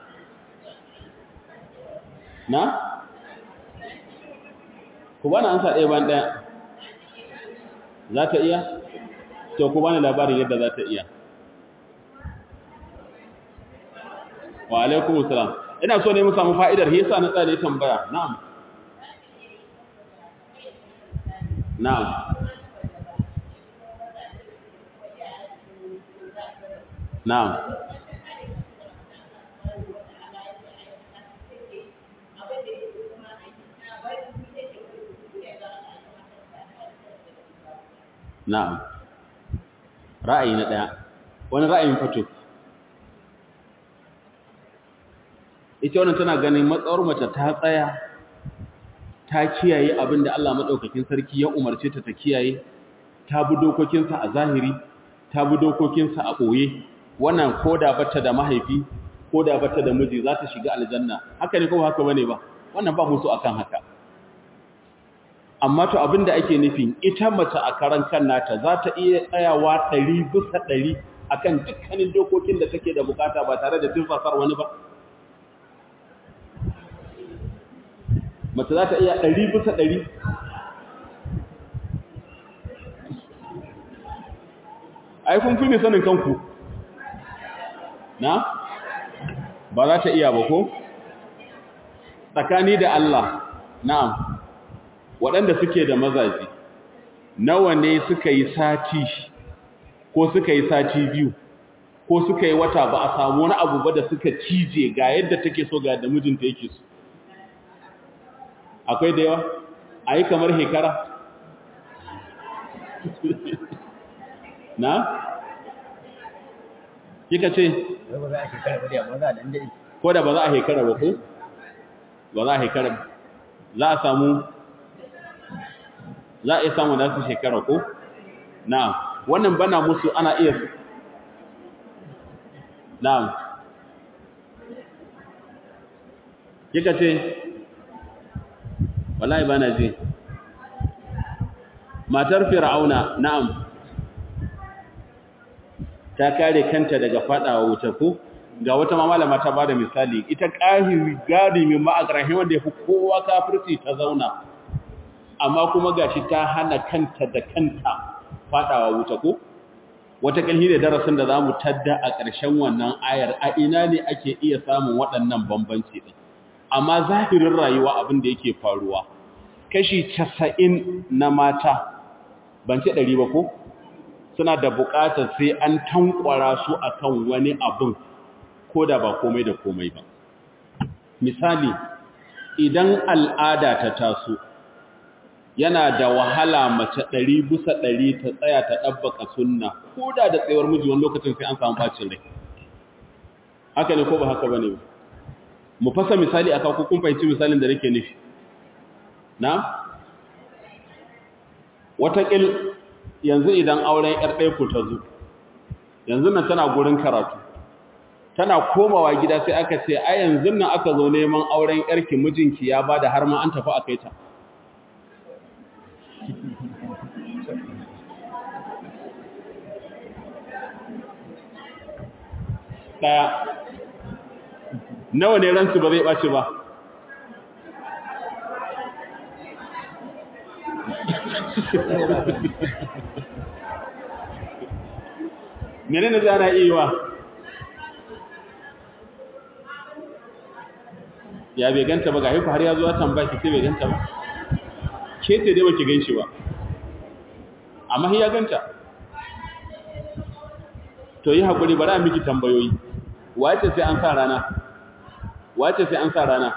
na ku bani ansa ɗaya ban ɗaya za ta iya to ku bani labarin yadda za ta iya wa alaikum salam ina so ne mu samu fa'idar yasa na tsare tambaya na'am na'am na'am na'am ra'ayi na daya wani ra'ayin fito ita wannan tana ganin matsawar mace ta tsaya ta kiyaye abin da Allah madaukakin sarki ya umarce ta ta kiyaye ta bi dokokinsa a zahiri ta bi dokokinsa a boye wannan koda bata da mahaifi koda bata da miji za ta shiga aljanna haka ne ko haka bane ba wannan ba musu akan haka amma to abin da ake nufi ita mace a karan kan nata za ta iya tsayawa 100 bisa 100 akan dukkanin dokokin da take da bukata ba tare da tunfasar wani ba mace za ta iya ɗari bisa ɗari ai kun fi ne sanin kanku na ba za ta iya ba ko tsakani da Allah na'am waɗanda suke da mazaji nawa ne suka yi sati ko suka yi sati biyu ko suka yi wata ba a samu wani abu ba da suka cije ga yadda take so ga da mijinta yake so akwai da yawa a yi kamar hekara na kika ce ba za a shekara ba da amma za a dan dade ko da ba za a hekara ba ko ba za a hekara za a samu za a iya samu da su shekara ko na'am wannan bana musu ana iya na'am kika ce wallahi bana ji matar fir'auna na'am ta kare kanta daga fadawa wuta ko ga wata malama ta bada misali ita kahiri garimin ma'akrahi wanda yafi kowa kafirci ta zauna amma kuma gashi ta hana kanta da kanta fadawa wuta ko wata kalhi da darasin da zamu tadda a ƙarshen wannan ayar a ina ne ake iya samun waɗannan bambanci din amma zahirin rayuwa abin da yake faruwa kashi 90 na mata ban ce 100 ba ko suna da buƙatar sai an tankwara su akan wani abin ko da ba komai da komai ba misali idan al'ada ta taso yana da wahala mace ɗari bisa ɗari ta tsaya ta ɗabbaka sunna ko da da tsayuwar miji wani lokacin sai an samu bacin rai haka ne ko ba haka ba ne mu fasa misali a kawo kun fahimci misalin da nake nufi na watakil yanzu idan auren ‘yar ɗaiku ta zo yanzu nan tana gurin karatu tana komawa gida sai aka ce a yanzu nan aka zo neman auren ‘yarki mijinki ya ba da har ma an tafi a kai ta ɗaya nawa ne ransu ba zai ɓace ba mene ne zana iya wa ya bai ganta ba ga haifu har ya zuwa tambaki sai bai ganta ba ke ce dai baki gan shi ba amma ya ganta to yi haƙuri bari a miki tambayoyi wace sai an sa rana wace sai an sa rana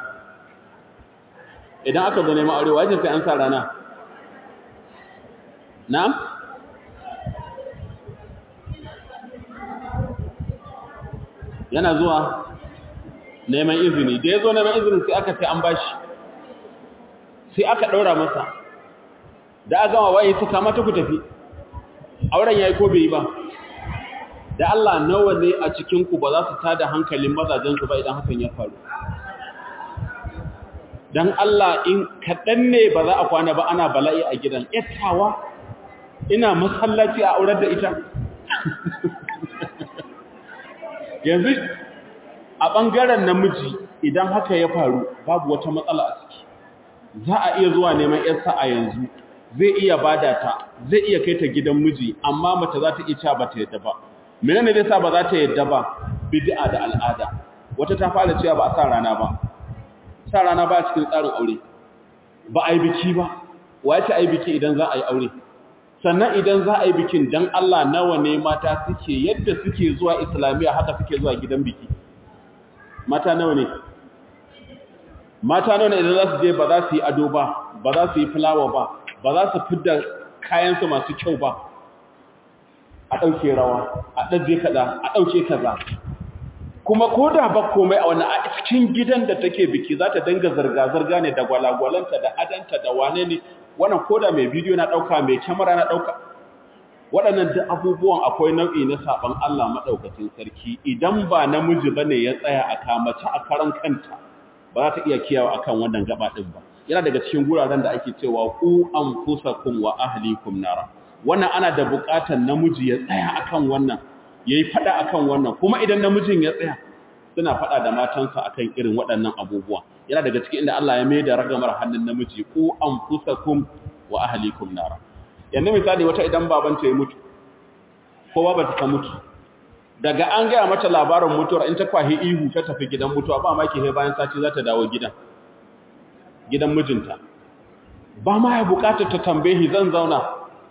idan aka zo neman aure wace sai an sa rana na'am yana zuwa neman izini da ya zo neman izinin sai aka ce an bashi sai aka ɗaura masa da a gama waye suka mata ku tafi auren ya yi ko bai yi ba da Allah nawa ne a cikinku ba za su tada hankalin mazajensu ba idan hakan ya faru don Allah in kaɗan ne ba za a kwana ba ana bala'i a gidan yattawa ina masallaci a aurar da ita yanzu a ɓangaren namiji idan haka ya faru babu wata matsala a ciki za a iya zuwa neman yarsa a yanzu zai iya bada ta zai iya kai ta gidan miji amma mace za ta iya cewa ba ta yadda ba menene zai sa ba za ta yadda ba bid'a da al'ada wata ta fara cewa ba a sa rana ba sa rana ba cikin tsarin aure ba a yi biki ba wace a yi biki idan za a yi aure sannan idan za a yi bikin dan Allah nawa ne mata suke yadda suke zuwa islamiyya haka suke zuwa gidan biki mata nawa ne mata nawa ne idan za su je ba za su yi ado ba ba za su yi fulawa ba ba za su fidda kayansu masu kyau ba a ɗauke rawa a ɗaje kaɗa a ɗauke kaza kuma ko da ba komai a wani a cikin gidan da take biki za ta danga zarga-zarga ne da gwalagwalanta da adanta da wane ne wannan ko da mai bidiyo na ɗauka mai kyamara na ɗauka waɗannan duk abubuwan akwai nau'i na saɓon Allah maɗaukacin sarki idan ba namiji ba ne ya tsaya a kamace a karan kanta ba za ta iya kiyawa akan wannan gaba ɗin ba yana daga cikin guraren da ake cewa ku anfusakum wa ahlikum nara wannan ana da buƙatar namiji ya tsaya akan wannan yayi fada akan wannan kuma idan namijin ya tsaya suna fada da matansa akan irin waɗannan abubuwa yana daga cikin inda Allah ya mai da ragamar hannun namiji ku anfusakum wa ahlikum nara yanzu misali wata idan babanta ya mutu kowa ba ta mutu daga an gaya mata labarin mutuwar in ta kwahi ihu ta tafi gidan mutuwa ba ma ke bayan sati za ta dawo gidan gidan mijinta ba ma ya bukatar ta tambayi zan zauna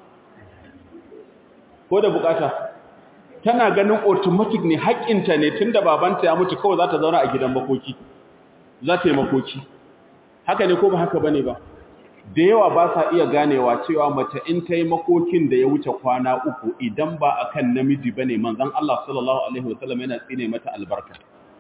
ko da bukata tana ganin automatic ne haƙƙinta ne tunda babanta ya mutu kawai za ta zauna a gidan makoki za ta yi makoki haka ne ko ba haka bane ba da yawa ba sa iya ganewa cewa mace in ta yi makokin da ya wuce kwana uku idan ba a kan namiji ba ne manzan Allah sallallahu Alaihi wasallam yana tsine mata albarka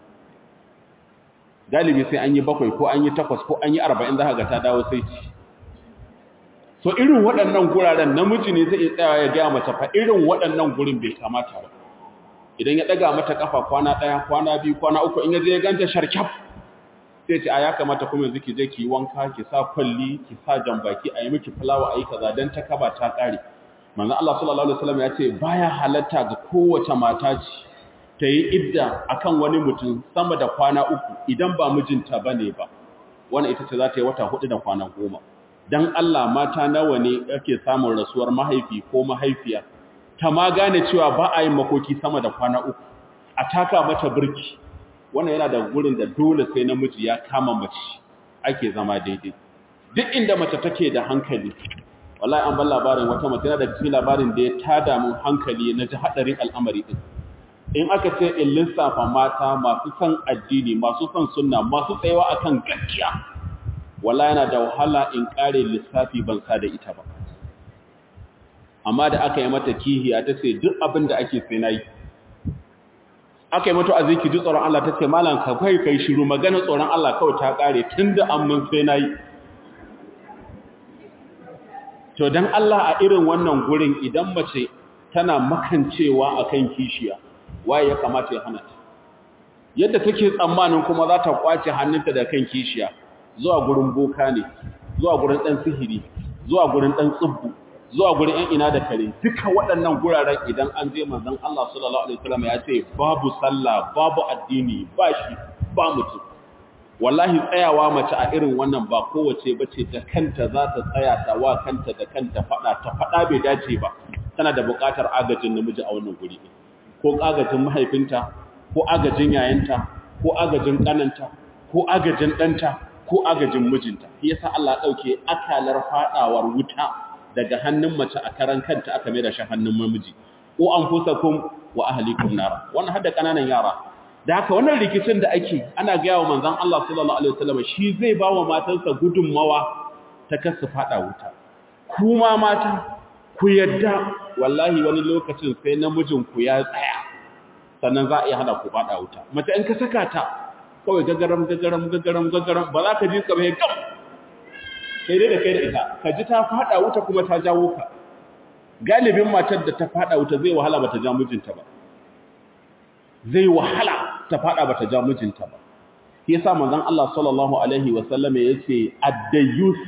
galibi sai an yi bakwai ko an yi takwas ko an yi arba'in za ga ta dawo sai ci so irin waɗannan guraren namiji ne zai tsaya ya gaya mace fa irin waɗannan gurin bai kamata ba idan ya ɗaga mata ƙafa kwana ɗaya kwana biyu kwana uku in ya je ya ganta sharkyaf sai ce a ya kamata kuma yanzu ki je ki yi wanka ki sa kwalli ki sa jambaki a yi miki fulawa a yi kaza don ta kaba ta ƙare manzo Allah sallallahu alaihi wasallam ya ce baya halatta ga kowace mata ce ta yi idda akan wani mutum sama da kwana uku idan ba mijinta bane ba wannan ita ce za ta yi wata hudu da kwana goma dan Allah mata nawa ne ake samun rasuwar mahaifi ko mahaifiya ta ma gane cewa ba a yin makoki sama da kwana uku a taka mata birki wannan yana da gurin da dole sai namiji ya kama mace ake zama daidai duk inda mace take da hankali wallahi an ban labarin wata mace da cikin labarin da ya tada mun hankali na ji hadarin al'amari din in aka ce in lissafa mata masu son addini masu son sunna masu tsayawa akan gaskiya wallahi yana da wahala in kare lissafi ban sa da ita ba amma da aka yi mata kihiya ta ce duk abin da ake sai na yi aka yi mata a ziki ji tsoron Allah ta ce malam ka kai kai shiru magana tsoron Allah kawai ta kare tun da an mun sai na yi to don Allah a irin wannan gurin idan mace tana makancewa a kan kishiya waye ya kamata ya hana ta yadda take tsammanin kuma za ta kwace hannunta da kan kishiya zuwa gurin boka ne zuwa gurin ɗan sihiri zuwa gurin ɗan tsubbu zuwa gurin ‘yan ina da kare duka waɗannan guraren idan an je manzan Allah sallallahu Alaihi wasallam ya ce babu sallah babu addini ba shi ba mutum wallahi tsayawa mace a irin wannan ba kowace bace da kanta za ta tsaya ta wa kanta da kanta faɗa ta faɗa bai dace ba tana da buƙatar agajin namiji a wannan guri ko agajin mahaifinta ko agajin yayanta ko agajin ƙananta ko agajin ɗanta ko agajin mijinta yasa Allah ya ɗauke akalar faɗawar wuta daga hannun mace a karan kanta aka mai da shi hannun namiji ko an fusakum wa ahlikum nara wannan hadda kananan yara da haka wannan rikicin da ake ana gaya wa manzon Allah sallallahu alaihi wasallam shi zai ba wa matansa gudunmawa ta kasu fada wuta kuma mata ku yadda wallahi wani lokacin sai namijin ku ya tsaya sannan za a iya hada ku fada wuta mace in ka saka ta kawai gagaram gagaram gagaram gagaram ba za ka ji ka bai gam sai dai da kai da ita ka ji ta fada wuta kuma ta jawo ka galibin matar da ta fada wuta zai wahala bata ja mijinta ba zai wahala ta fada bata ja mijinta ba shi yasa manzon Allah sallallahu alaihi wa sallam yace ad-dayyus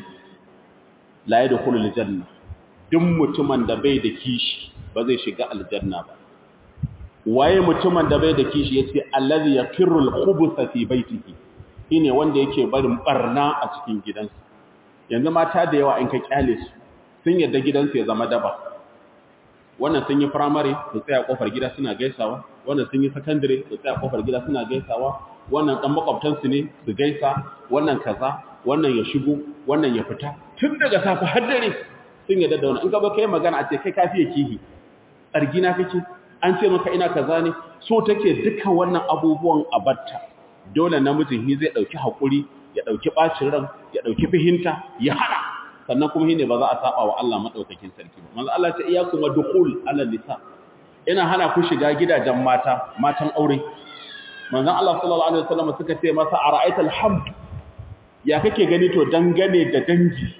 la yadkhulul janna duk mutumin da bai da kishi ba zai shiga aljanna ba waye mutumin da bai da kishi yace allazi yakirru al-khubutha fi baitihi shine wanda yake barin barna a cikin gidansa yanzu mata da yawa in ka kyale su sun yadda gidansu ya zama daba wannan sun yi primary su tsaya kofar gida suna gaisawa wannan sun yi secondary su tsaya kofar gida suna gaisawa wannan dan makwabtansu ne su gaisa wannan kaza wannan ya shigo wannan ya fita tun daga safe har dare sun yadda da wannan in ka ba kai magana a ce kai kafiye kihi tsargina kake an ce maka ina kaza ne so take duka wannan abubuwan abatta dole namijin hi zai dauki hakuri ya dauki bacin ran ya dauki fihinta ya hana sannan kuma shine ba za a saba wa Allah madaukakin sarki ba manzo Allah ta iyakum dukhul ala nisa ina hana ku shiga gidajen mata matan aure manzo Allah sallallahu alaihi wasallam suka ce masa ara'aita alhamd ya kake gani to dangane da dangi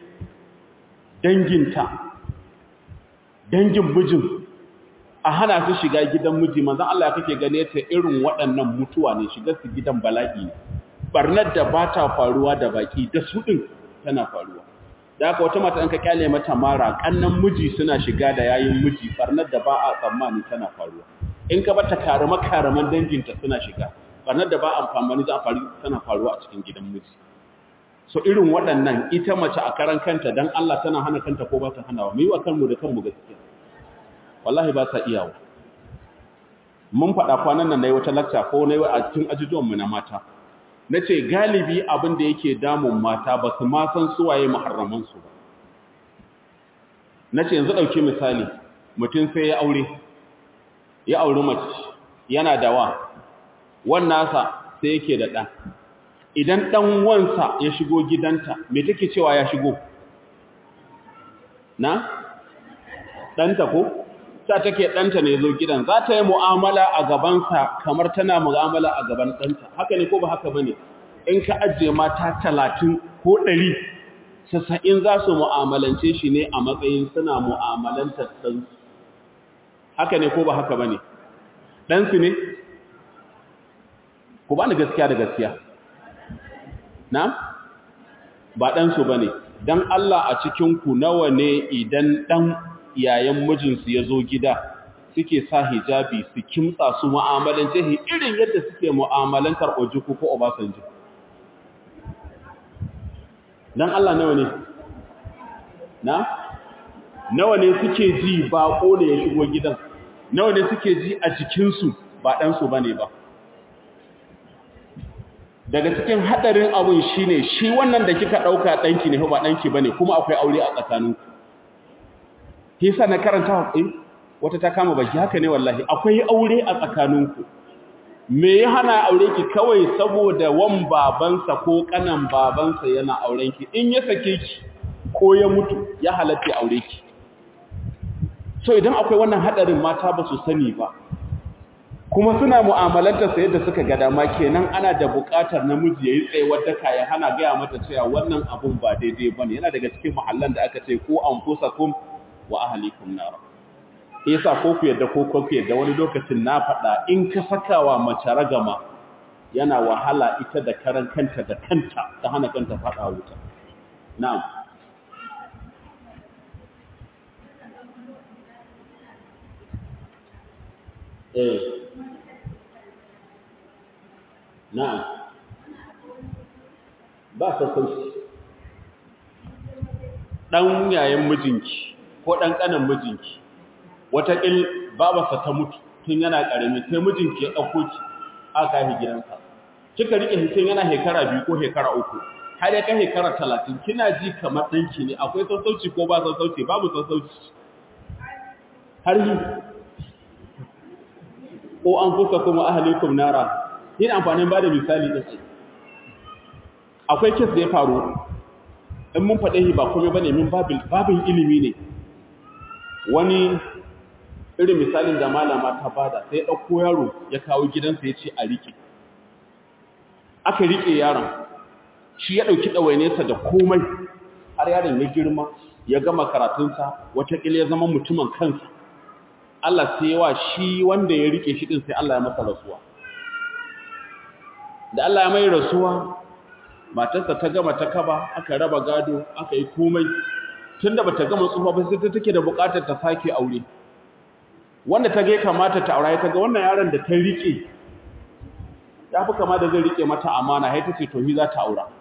danginta dangin mijin a hana su shiga gidan miji manzo Allah ya kake gane ta irin waɗannan mutuwa ne shiga su gidan bala'i ne barnar da ba ta faruwa da baki da su ɗin tana faruwa da haka wata mata ka kyale mata mara kannan miji suna shiga da yayin miji barnar da ba a tsammani tana faruwa in ka bata karama karaman danginta suna shiga barnar da ba a amfani za a faru tana faruwa a cikin gidan miji so irin waɗannan ita mace a karan kanta dan Allah tana hana kanta ko ba ta hanawa mu yi wa kanmu da kanmu gaskiya wallahi ba sa iyawa mun faɗa kwanan nan nayi wata lacca ko nayi a cikin ajujuwan mu na mata nace galibi abin da yake damun mata ba su ma san suwaye muharraman su ba nace yanzu dauki misali mutum sai ya aure ya auri mace yana da wa wannan sa sai yake da ɗa idan ɗan wansa ya shigo gidanta me take cewa ya shigo na ɗanta ko ta take ɗanta ne zo gidan za ta yi mu'amala a gabansa kamar tana mu'amala a gaban ɗanta haka ne ko ba haka ba ne in ka ajiye mata talatin ko ɗari sassa'in za su mu'amalance shi ne a matsayin suna mu'amalantar ɗansu haka ne ko ba haka ba ne ɗansu ne ku ba ni gaskiya da gaskiya na ba ɗansu ba ne don Allah a cikinku nawa ne idan ɗan yayan mijinsu ya zo gida suke sa hijabi su kimtsa su mu'amalance shi irin yadda suke mu'amalantar ojuku ko obasanjo don Allah nawa ne na nawa ne suke ji baƙo ne ya shigo gidan nawa ne suke ji a jikinsu ba ɗansu ba ne ba daga cikin haɗarin abun shi ne shi wannan da kika ɗauka ɗanki ne ba ɗanki ba ne kuma akwai aure a tsakaninku hisa na karanta haƙin wata ta kama baki haka ne wallahi akwai aure a tsakaninku me ya hana aure ki kawai saboda wan babansa ko kanan babansa yana aurenki in ya sake ki ko ya mutu ya halatta aure ki so idan akwai wannan hadarin mata ba su sani ba kuma suna mu'amalanta sa yadda suka ga dama kenan ana da buƙatar namiji yayi tsayuwar daka ya hana gaya mata cewa wannan abun ba daidai bane yana daga cikin muhallan da aka ce ko anfusakum wa ahlikum nar yasa ko ku yadda ko ku yadda wani lokacin na faɗa in ka sakawa mace ragama yana wahala ita da karan kanta da kanta ta hana kanta faɗa wuta na'am eh na'am ba sassauci ɗan yayin mijinki ko ɗan ƙanan mijinki wataƙil babarsa ta mutu tun yana ƙarami sai mijinki ya ɗauko ki aka yi gidansa kika riƙe hikin yana hekara biyu ko hekara uku har ya kai hekara talatin kina ji kamar ɗanki ne akwai sassauci ko ba sassauci babu sassauci har yi ko an kusa kuma ahalikum nara yin amfanin ba da misali ɗin akwai kes da ya faru in mun faɗe shi ba kome ba ne min babin ilimi ne wani irin misalin da malama ta bada sai ɗauko yaro ya kawo gidansa ya ce a riƙe aka riƙe yaron shi ya ɗauki ɗawainesa da komai har yaron ya girma ya gama karatunsa watakila ya zama mutumin kansa Allah sai wa shi wanda ya riƙe shi ɗin sai Allah ya masa rasuwa da Allah ya mai rasuwa matarsa ta gama ta kaba aka raba gado aka yi komai tunda bata gama tsufa ba sai ta take da bukatar ta sake aure wanda ta ga kamata ta aure ta ga wannan yaron da ta rike ya fi kama da zai rike mata amana sai ta ce to hi za ta aura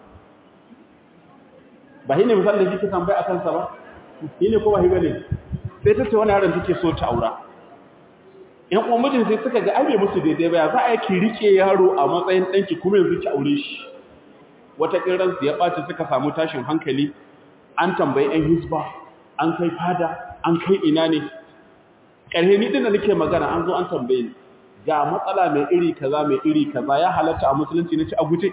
ba hi ne misali da kike tambaya akan sa ba hi ne ko ba hi bane sai ta ce wannan yaron take so ta aura ƴan uwan mijin sai suka ga ai musu daidai ba ya za a yi ki rike yaro a matsayin danki kuma yanzu ki aure shi wata ƙiransu ya ɓaci suka samu tashin hankali an tambayi 'yan hisba an kai fada an kai ina ne ƙarhe ni ɗin da nake magana an zo an tambaye ni ga matsala mai iri kaza mai iri kaza ya halatta a musulunci na ci a guje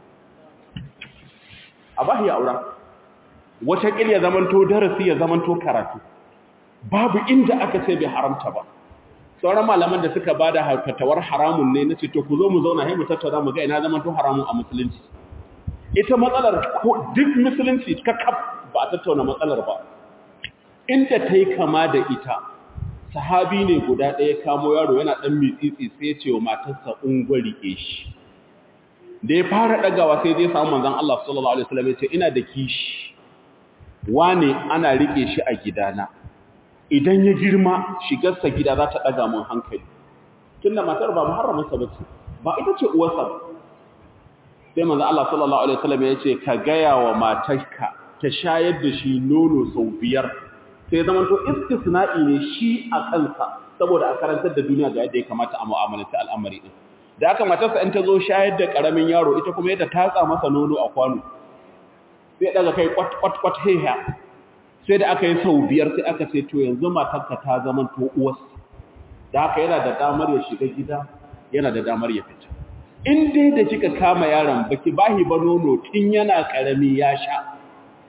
a ba ya aura wata ƙil ya zamanto darasi ya zamanto karatu babu inda aka ce bai haramta ba sauran malaman da suka bada fatawar haramun ne na ce to ku zo mu zauna sai mu tattauna mu ga ina zamanto haramun a musulunci ita matsalar ko duk musulunci kakaf ba a tattauna matsalar ba inda ta yi kama da ita sahabi ne guda ɗaya kamo yaro yana ɗan mitsitsi sai ce wa matarsa ungwari ke shi da ya fara ɗagawa sai zai samu manzan Allah sallallahu Alaihi wasallam ya ce ina da kishi wane ana riƙe shi a gidana idan ya girma shigarsa gida za ta ɗaga mun hankali tunda matar ba muharramarsa ba ce ba ita ce uwarsa ba sai manzo Allah sallallahu alaihi wasallam ya ce ka gaya wa matarka ta shayar da shi nono sau biyar sai zaman to istisna'i ne shi a kansa saboda a karantar da duniya ga yadda ya kamata a mu'amalanta al'amari din da aka matarsa in ta zo shayar da karamin yaro ita kuma yadda tatsa masa nono a kwano sai daga kai kwat kwat kwat heha sai da aka yi sau biyar sai aka ce to yanzu matarka ta zaman to uwarsa da haka yana da damar ya shiga gida yana da damar ya fita in dai da kika kama yaron baki bahi ba nono tun yana karami ya sha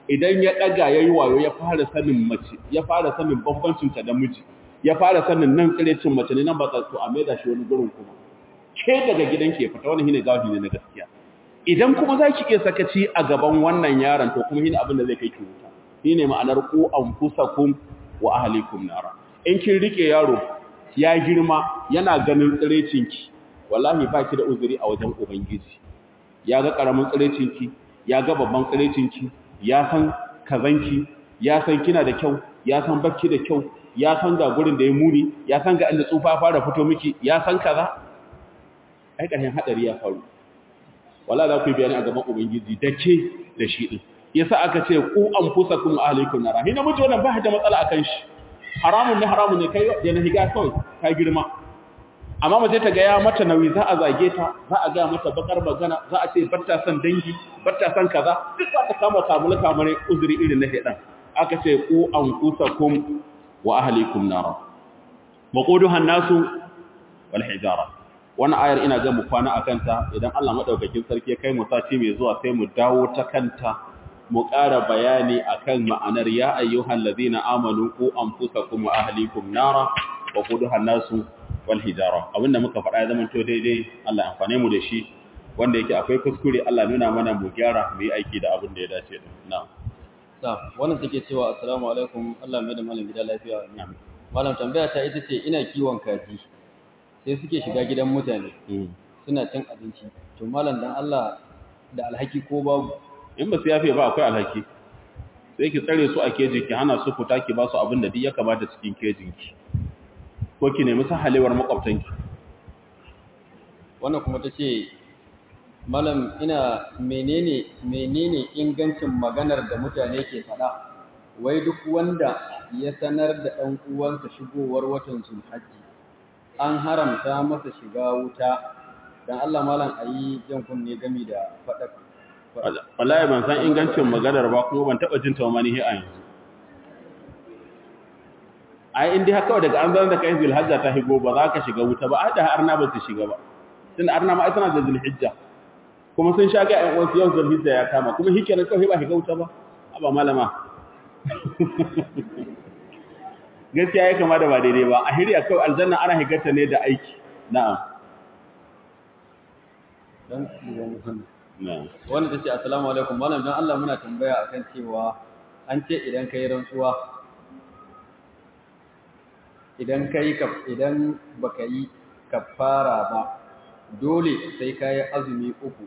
idan ya daga yayi wayo ya fara sanin mace ya fara sanin bambancin ta da miji ya fara sanin nan tsirecin mace ne nan ba to a maida shi wani gurin kuma ke daga gidanki ya fita wannan shine gawafi ne na gaskiya idan kuma za ki iya sakaci a gaban wannan yaron to kuma shine abin da zai kai ki wuta shine ma'anar ku anfusakum wa ahlikum nara in kin rike yaro ya girma yana ganin tsirecinki wallahi ba ki da uzuri a wajen ubangiji ya ga karamin tsirecinki ya ga babban tsirecinki ya san kazanki ya san kina da kyau ya san bakki da kyau ya san ga gurin da ya muni ya san ga inda tsufa fara fito miki ya san kaza ai ƙarshen hadari ya faru wala za ku yi bayani a gaban ubangiji da ke da shi din yasa aka ce ku anfusakum ahlikum nara hina miji wannan ba da matsala akan shi haramun ne haramun ne kai da na higa kawai ka girma amma mace ta ga ya mata nauyi za a zage ta za a ga mata bakar magana za a ce batta san dangi batta san kaza duk za ta kama kamula kamar uzuri irin na shedan aka ce ku anfusakum wa ahlikum nara waquduha an-nasu wal hijara wannan ayar ina ga mu kwana akan ta idan Allah madaukakin sarki ya kai mu sati mai zuwa sai mu dawo ta kanta mu ƙara bayani akan ma'anar ya ayyuhal ladina amanu ku anfusakum wa ahlikum nara wa quduha an-nasu wal hijara abinda muka faɗa ya zamanto daidai Allah ya amfane mu da shi wanda yake akwai kuskure Allah nuna mana mu gyara mu yi aiki da abin da ya dace da na'am ta wannan take cewa assalamu alaikum Allah mai da malam gida lafiya na'am malam tambaya ta ita ce ina kiwon kaji sai suke shiga gidan mutane suna cin abinci to malam dan Allah da alhaki ko babu in ba su yafe ba akwai alhaki sai ki tsare su a kejin ki hana su fita ki ba su abin da duk ya kamata cikin kejin ki ko ki nemi sahalewar makwabtan ki wannan kuma ta ce malam ina menene menene ingancin maganar da mutane ke faɗa wai duk wanda ya sanar da ɗan uwansa shigowar watan zulhajji an haramta masa shiga wuta dan Allah malam ayi jan kunne gami da faɗa wallahi ban san ingancin maganar ba kuma ban taba jin ta wani a yanzu ai indai haka daga an zan da kai zulhajja ta higo ba za ka shiga wuta ba da arna ba su shiga ba tun arna ma ai tana da zulhijja kuma sun sha ga ƴan uwansu yau zulhijja ya kama kuma hike ne kawai ba shiga wuta ba aba malama gaskiya ya kama da ba daidai ba a hiriya kawai aljanna ana higarta ne da aiki na'am dan wanda ta ce assalamu alaikum malam dan Allah muna tambaya akan cewa an ce idan kai rantsuwa idan kai ka idan baka yi kafara ba dole sai kai azumi uku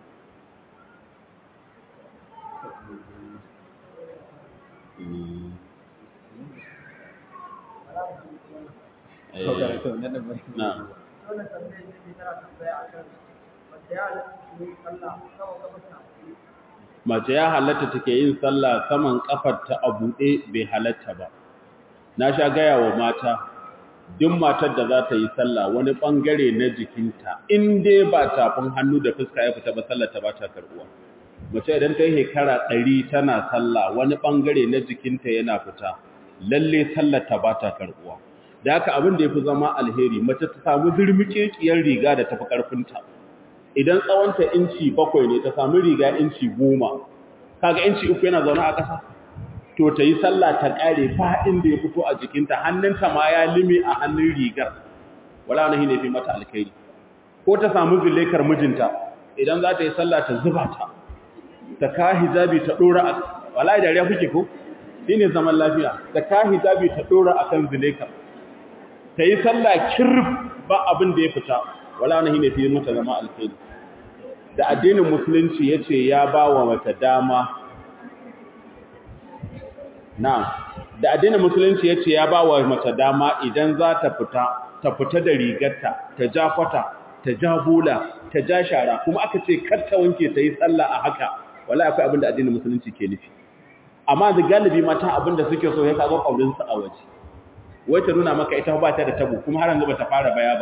mace ya halatta take yin sallah saman kafarta a buɗe bai halatta ba na sha gaya wa mata duk matar da za ta yi sallah wani ɓangare na jikinta in dai ba tafin hannu da fuska ya fita ba sallar ta ba ta karɓuwa mace idan ta yi shekara ɗari tana sallah wani ɓangare na jikinta yana fita lalle sallar ta ba ta karɓuwa da haka abin da ya fi zama alheri mace ta samu zirmiƙeƙiyar riga da tafi ƙarfinta idan tsawonta inci bakwai ne ta samu riga inci goma kaga inci uku yana zaune a ƙasa to ta yi sallah ta ƙare faɗin da ya fito a jikinta hannunta ma ya lime a hannun rigar wala wani ne fi mata alkhairi ko ta samu zulekar mijinta idan za ta yi sallah ta zuba ta ta ka hijabi ta ɗora a wala da riya kuke ko shi ne zaman lafiya ta ka hijabi ta ɗora a kan zulekar ta yi sallah kirf ba abin da ya fita wala wani ne fi mata zama alkhairi da addinin musulunci ya ce ya ba wa mata dama na da addinin musulunci ya ce ya ba wa mata dama idan za ta fita ta fita da rigarta ta ja kwata ta ja bula ta ja shara kuma aka ce kar ta wanke ta yi sallah a haka wala akwai abin da addinin musulunci ke nufi amma da galibi mata abin da suke so ya kaga kaulinsu a waje wai ta nuna maka ita ba ta da tabo kuma har yanzu ba ta fara baya ba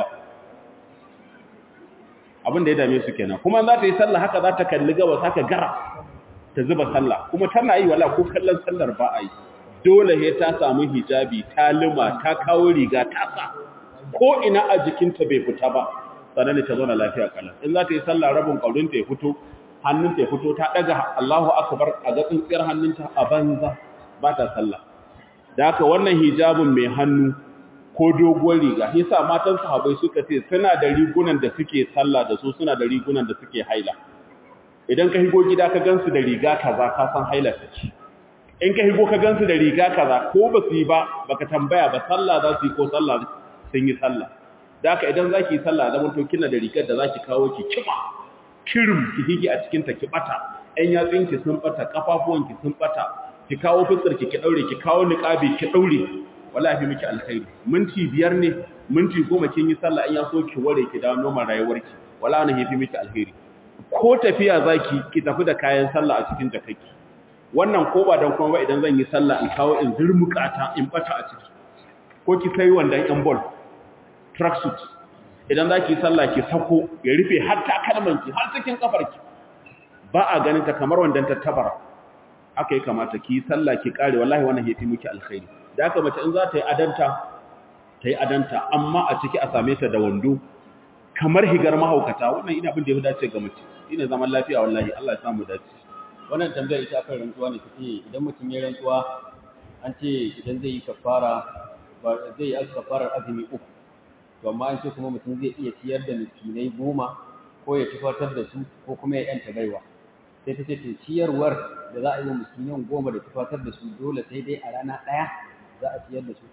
abin da ya dame su kenan kuma za ta yi sallah haka za ta kalli gabas haka gara ta zuba sallah kuma tana yi wala ko kallon sallar ba a yi dole he ta samu hijabi ta lima ta kawo riga ta sa ko ina a jikinta bai fita ba sannan ta zauna lafiya kalan in za ta yi sallah rabin kaurinta ya fito hannunta ya fito ta daga Allahu akbar a ga tsintsiyar hannunta a banza ba ta sallah da haka wannan hijabin mai hannu ko doguwar riga yasa matan sahabbai suka ce suna da rigunan da suke sallah da su suna da rigunan da suke haila idan ka higo gida ka gansu da riga kaza ka san haila take in ka higo ka gansu da riga kaza ko ba su yi ba baka tambaya ba sallah za su yi ko sallah sun yi sallah da haka idan zaki yi sallah da mutum kina da rigar da zaki kawo ki kima kirim ki hige a cikin ta ki bata ɗan yatsun ki sun bata kafafuwan ki sun bata ki kawo fuskar ki ki daure ki kawo niqabi ki daure wallahi miki alkhairi minti biyar ne minti goma kin yi sallah in ya so ki ware ki dawo normal rayuwarki wallahi ne yafi miki alkhairi ko tafiya zaki ki tafi da kayan sallah a cikin jakaki wannan ko ba dan kuma ba idan zan yi sallah in kawo in zurmukata in bata a ciki ko ki sai wandan yan ball tracksuit idan zaki yi sallah ki sako ya rufe har takalmanki har cikin kafarki ba a ganin ta kamar wandan tattabara haka ya kamata ki yi sallah ki kare wallahi wannan yafi miki alkhairi da haka mace in za ta yi adanta ta yi adanta amma a ciki a same ta da wando kamar higar mahaukata wannan ina abin da ya dace ga mace ina zaman lafiya wallahi Allah ya samu dace wannan tambayar ita akan rantsuwa ne take idan mutum ya rantsuwa an ce idan zai yi kafara ba zai yi kafarar azumi uku to amma an ce kuma mutum zai iya ciyar da miskinai goma ko ya tufatar da su ko kuma ya yanta baiwa sai ta ce to ciyarwar da za a yi wa miskinan goma da tufatar da su dole sai dai a rana ɗaya za a ciyar da su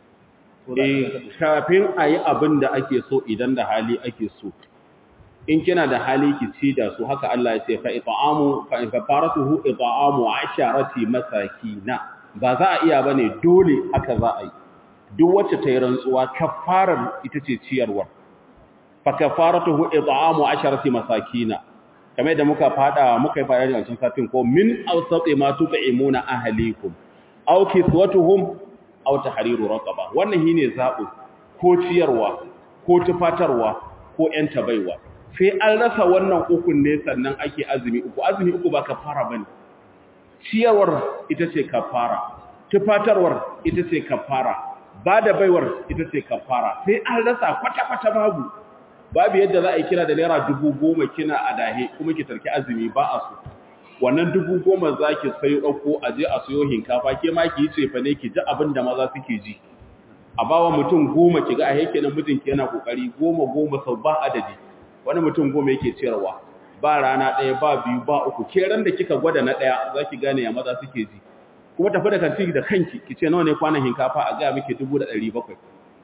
kafin a yi abin da ake so idan da hali ake so in kina da hali ki ci da su haka Allah ya ce fa it'amu fa in kafaratuhu it'amu asharati masakina ba za a iya bane dole haka za a yi duk wacce ta yi rantsuwa kafarar ita ce ciyarwar fa kafaratuhu it'amu asharati masakina kamar da muka fada muka yi fada da cikin satin ko min awsati ma tut'imuna ahlikum aw kiswatuhum aw tahriru raqaba wannan shine zabu ko ciyarwa ko tufatarwa ko yan tabaiwa sai an rasa wannan ukun ne sannan ake azumi uku azumi uku ba kafara bane ciyarwar ita ce kafara tufatarwar ita ce kafara bada baiwar ita ce kafara sai an rasa kwata kwata babu babu yadda za a yi kira da naira dubu goma kina a dahe kuma ki tarki azumi ba a so wannan dubu goma za ki sayo ɗauko a je a sayo hinkafa ke ma ki yi cefa ne ki ji abin da maza suke ji a bawa mutum goma ki ga a yake nan mijinki yana kokari goma goma sau ba adadi wani mutum goma yake ciyarwa ba rana ɗaya ba biyu ba uku ke ran da kika gwada na ɗaya za ki gane ya maza suke ji kuma tafi da kanti da kanki ki ce nawa ne kwanan hinkafa a gaya miki dubu da ɗari bakwai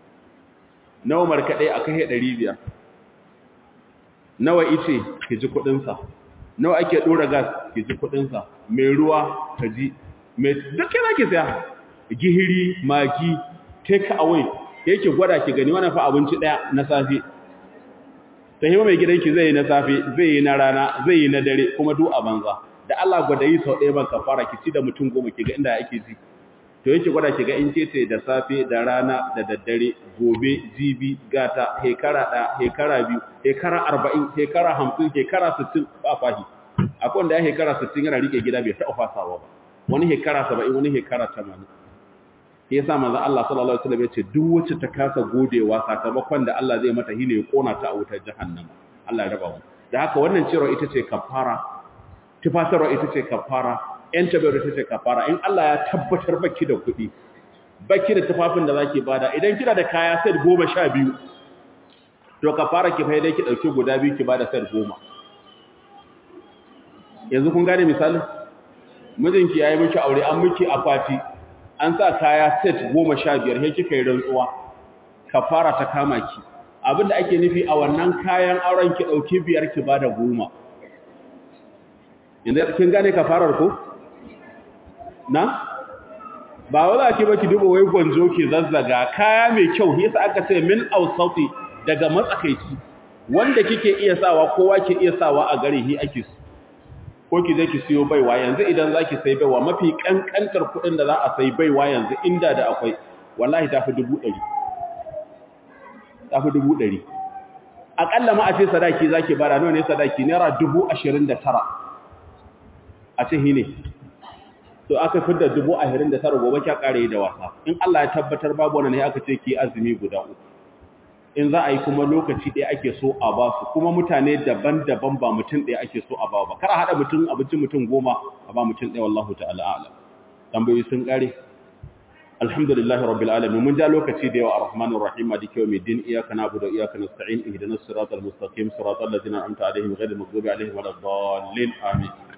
nawa markaɗe a kai ɗari biyar nawa ice ki ji kuɗinsa nawa ake dora gas ki ji kudin sa mai ruwa ka ji mai duk yana ki saya gihiri magi take away yake gwada ki gani wannan fa abinci daya na safe sai mai gidanki zai yi na safe zai yi na rana zai yi na dare kuma duk a banza da Allah gwada yi sau ɗaya ban kafara ki ci da mutum goma ki ga inda yake ji to yake gwada ki ga in ce da safe da rana da daddare gobe jibi gata hekara ɗaya hekara biyu hekara arba'in hekara hamsin hekara sittin ba fahi akwai wanda ya hekara sittin yana rike gida bai taɓa fasawa ba wani hekara saba'in wani hekara tamanin ya sa manzo Allah sallallahu alaihi wasallam ya ce duk wacce ta kasa godewa sakamakon da Allah zai mata shine ya kona ta a wutar jahannama Allah ya raba mu da haka wannan cewa ita ce kafara tufatarwa ita ce kafara ‘yan tabar ita ce kafara in Allah ya tabbatar baki da kuɗi baki da tufafin da za ki bada idan kina da kaya set goma sha biyu to kafara ki faidai ki ɗauki guda biyu ki bada set goma yanzu kun gane misalin mijinki ya yi miki aure an miki akwati an sa kaya set goma sha biyar sai kika yi rantsuwa kafara ta kama ki abinda ake nufi a wannan kayan auren ki ɗauki biyar ki bada goma yanzu kin gane kafarar ko na ba wala ki baki dubo wai gonzo ki zazzaga kaya mai kyau yasa aka ce min ausati daga matsakaici wanda kike iya sawa kowa ke iya sawa a gare hi ake su ko ki je ki siyo baiwa yanzu idan zaki sai baiwa mafi kankantar kudin da za a sai baiwa yanzu inda da akwai wallahi tafi 100 tafi 100 akalla ma a ce sadaki zaki bara nawa ne sadaki naira 29 a ce hine to aka fidda dubu ahirin da tara gobe kya kare da wasa in Allah ya tabbatar babu wannan ne aka ce ki azumi guda uku in za a yi kuma lokaci ɗaya ake so a ba su kuma mutane daban-daban ba mutum ɗaya ake so a ba ba kar a haɗa mutum abincin mutum goma a ba mutum ɗaya wallahu ta'ala a'lam tambayoyi sun ƙare alhamdulillahi rabbil alamin mun ja lokaci da yawa arrahmanir rahim maliki yawmiddin iyyaka na'budu wa iyyaka nasta'in ihdinas siratal mustaqim siratal ladzina an'amta alaihim ghayril maghdubi alaihim waladdallin amin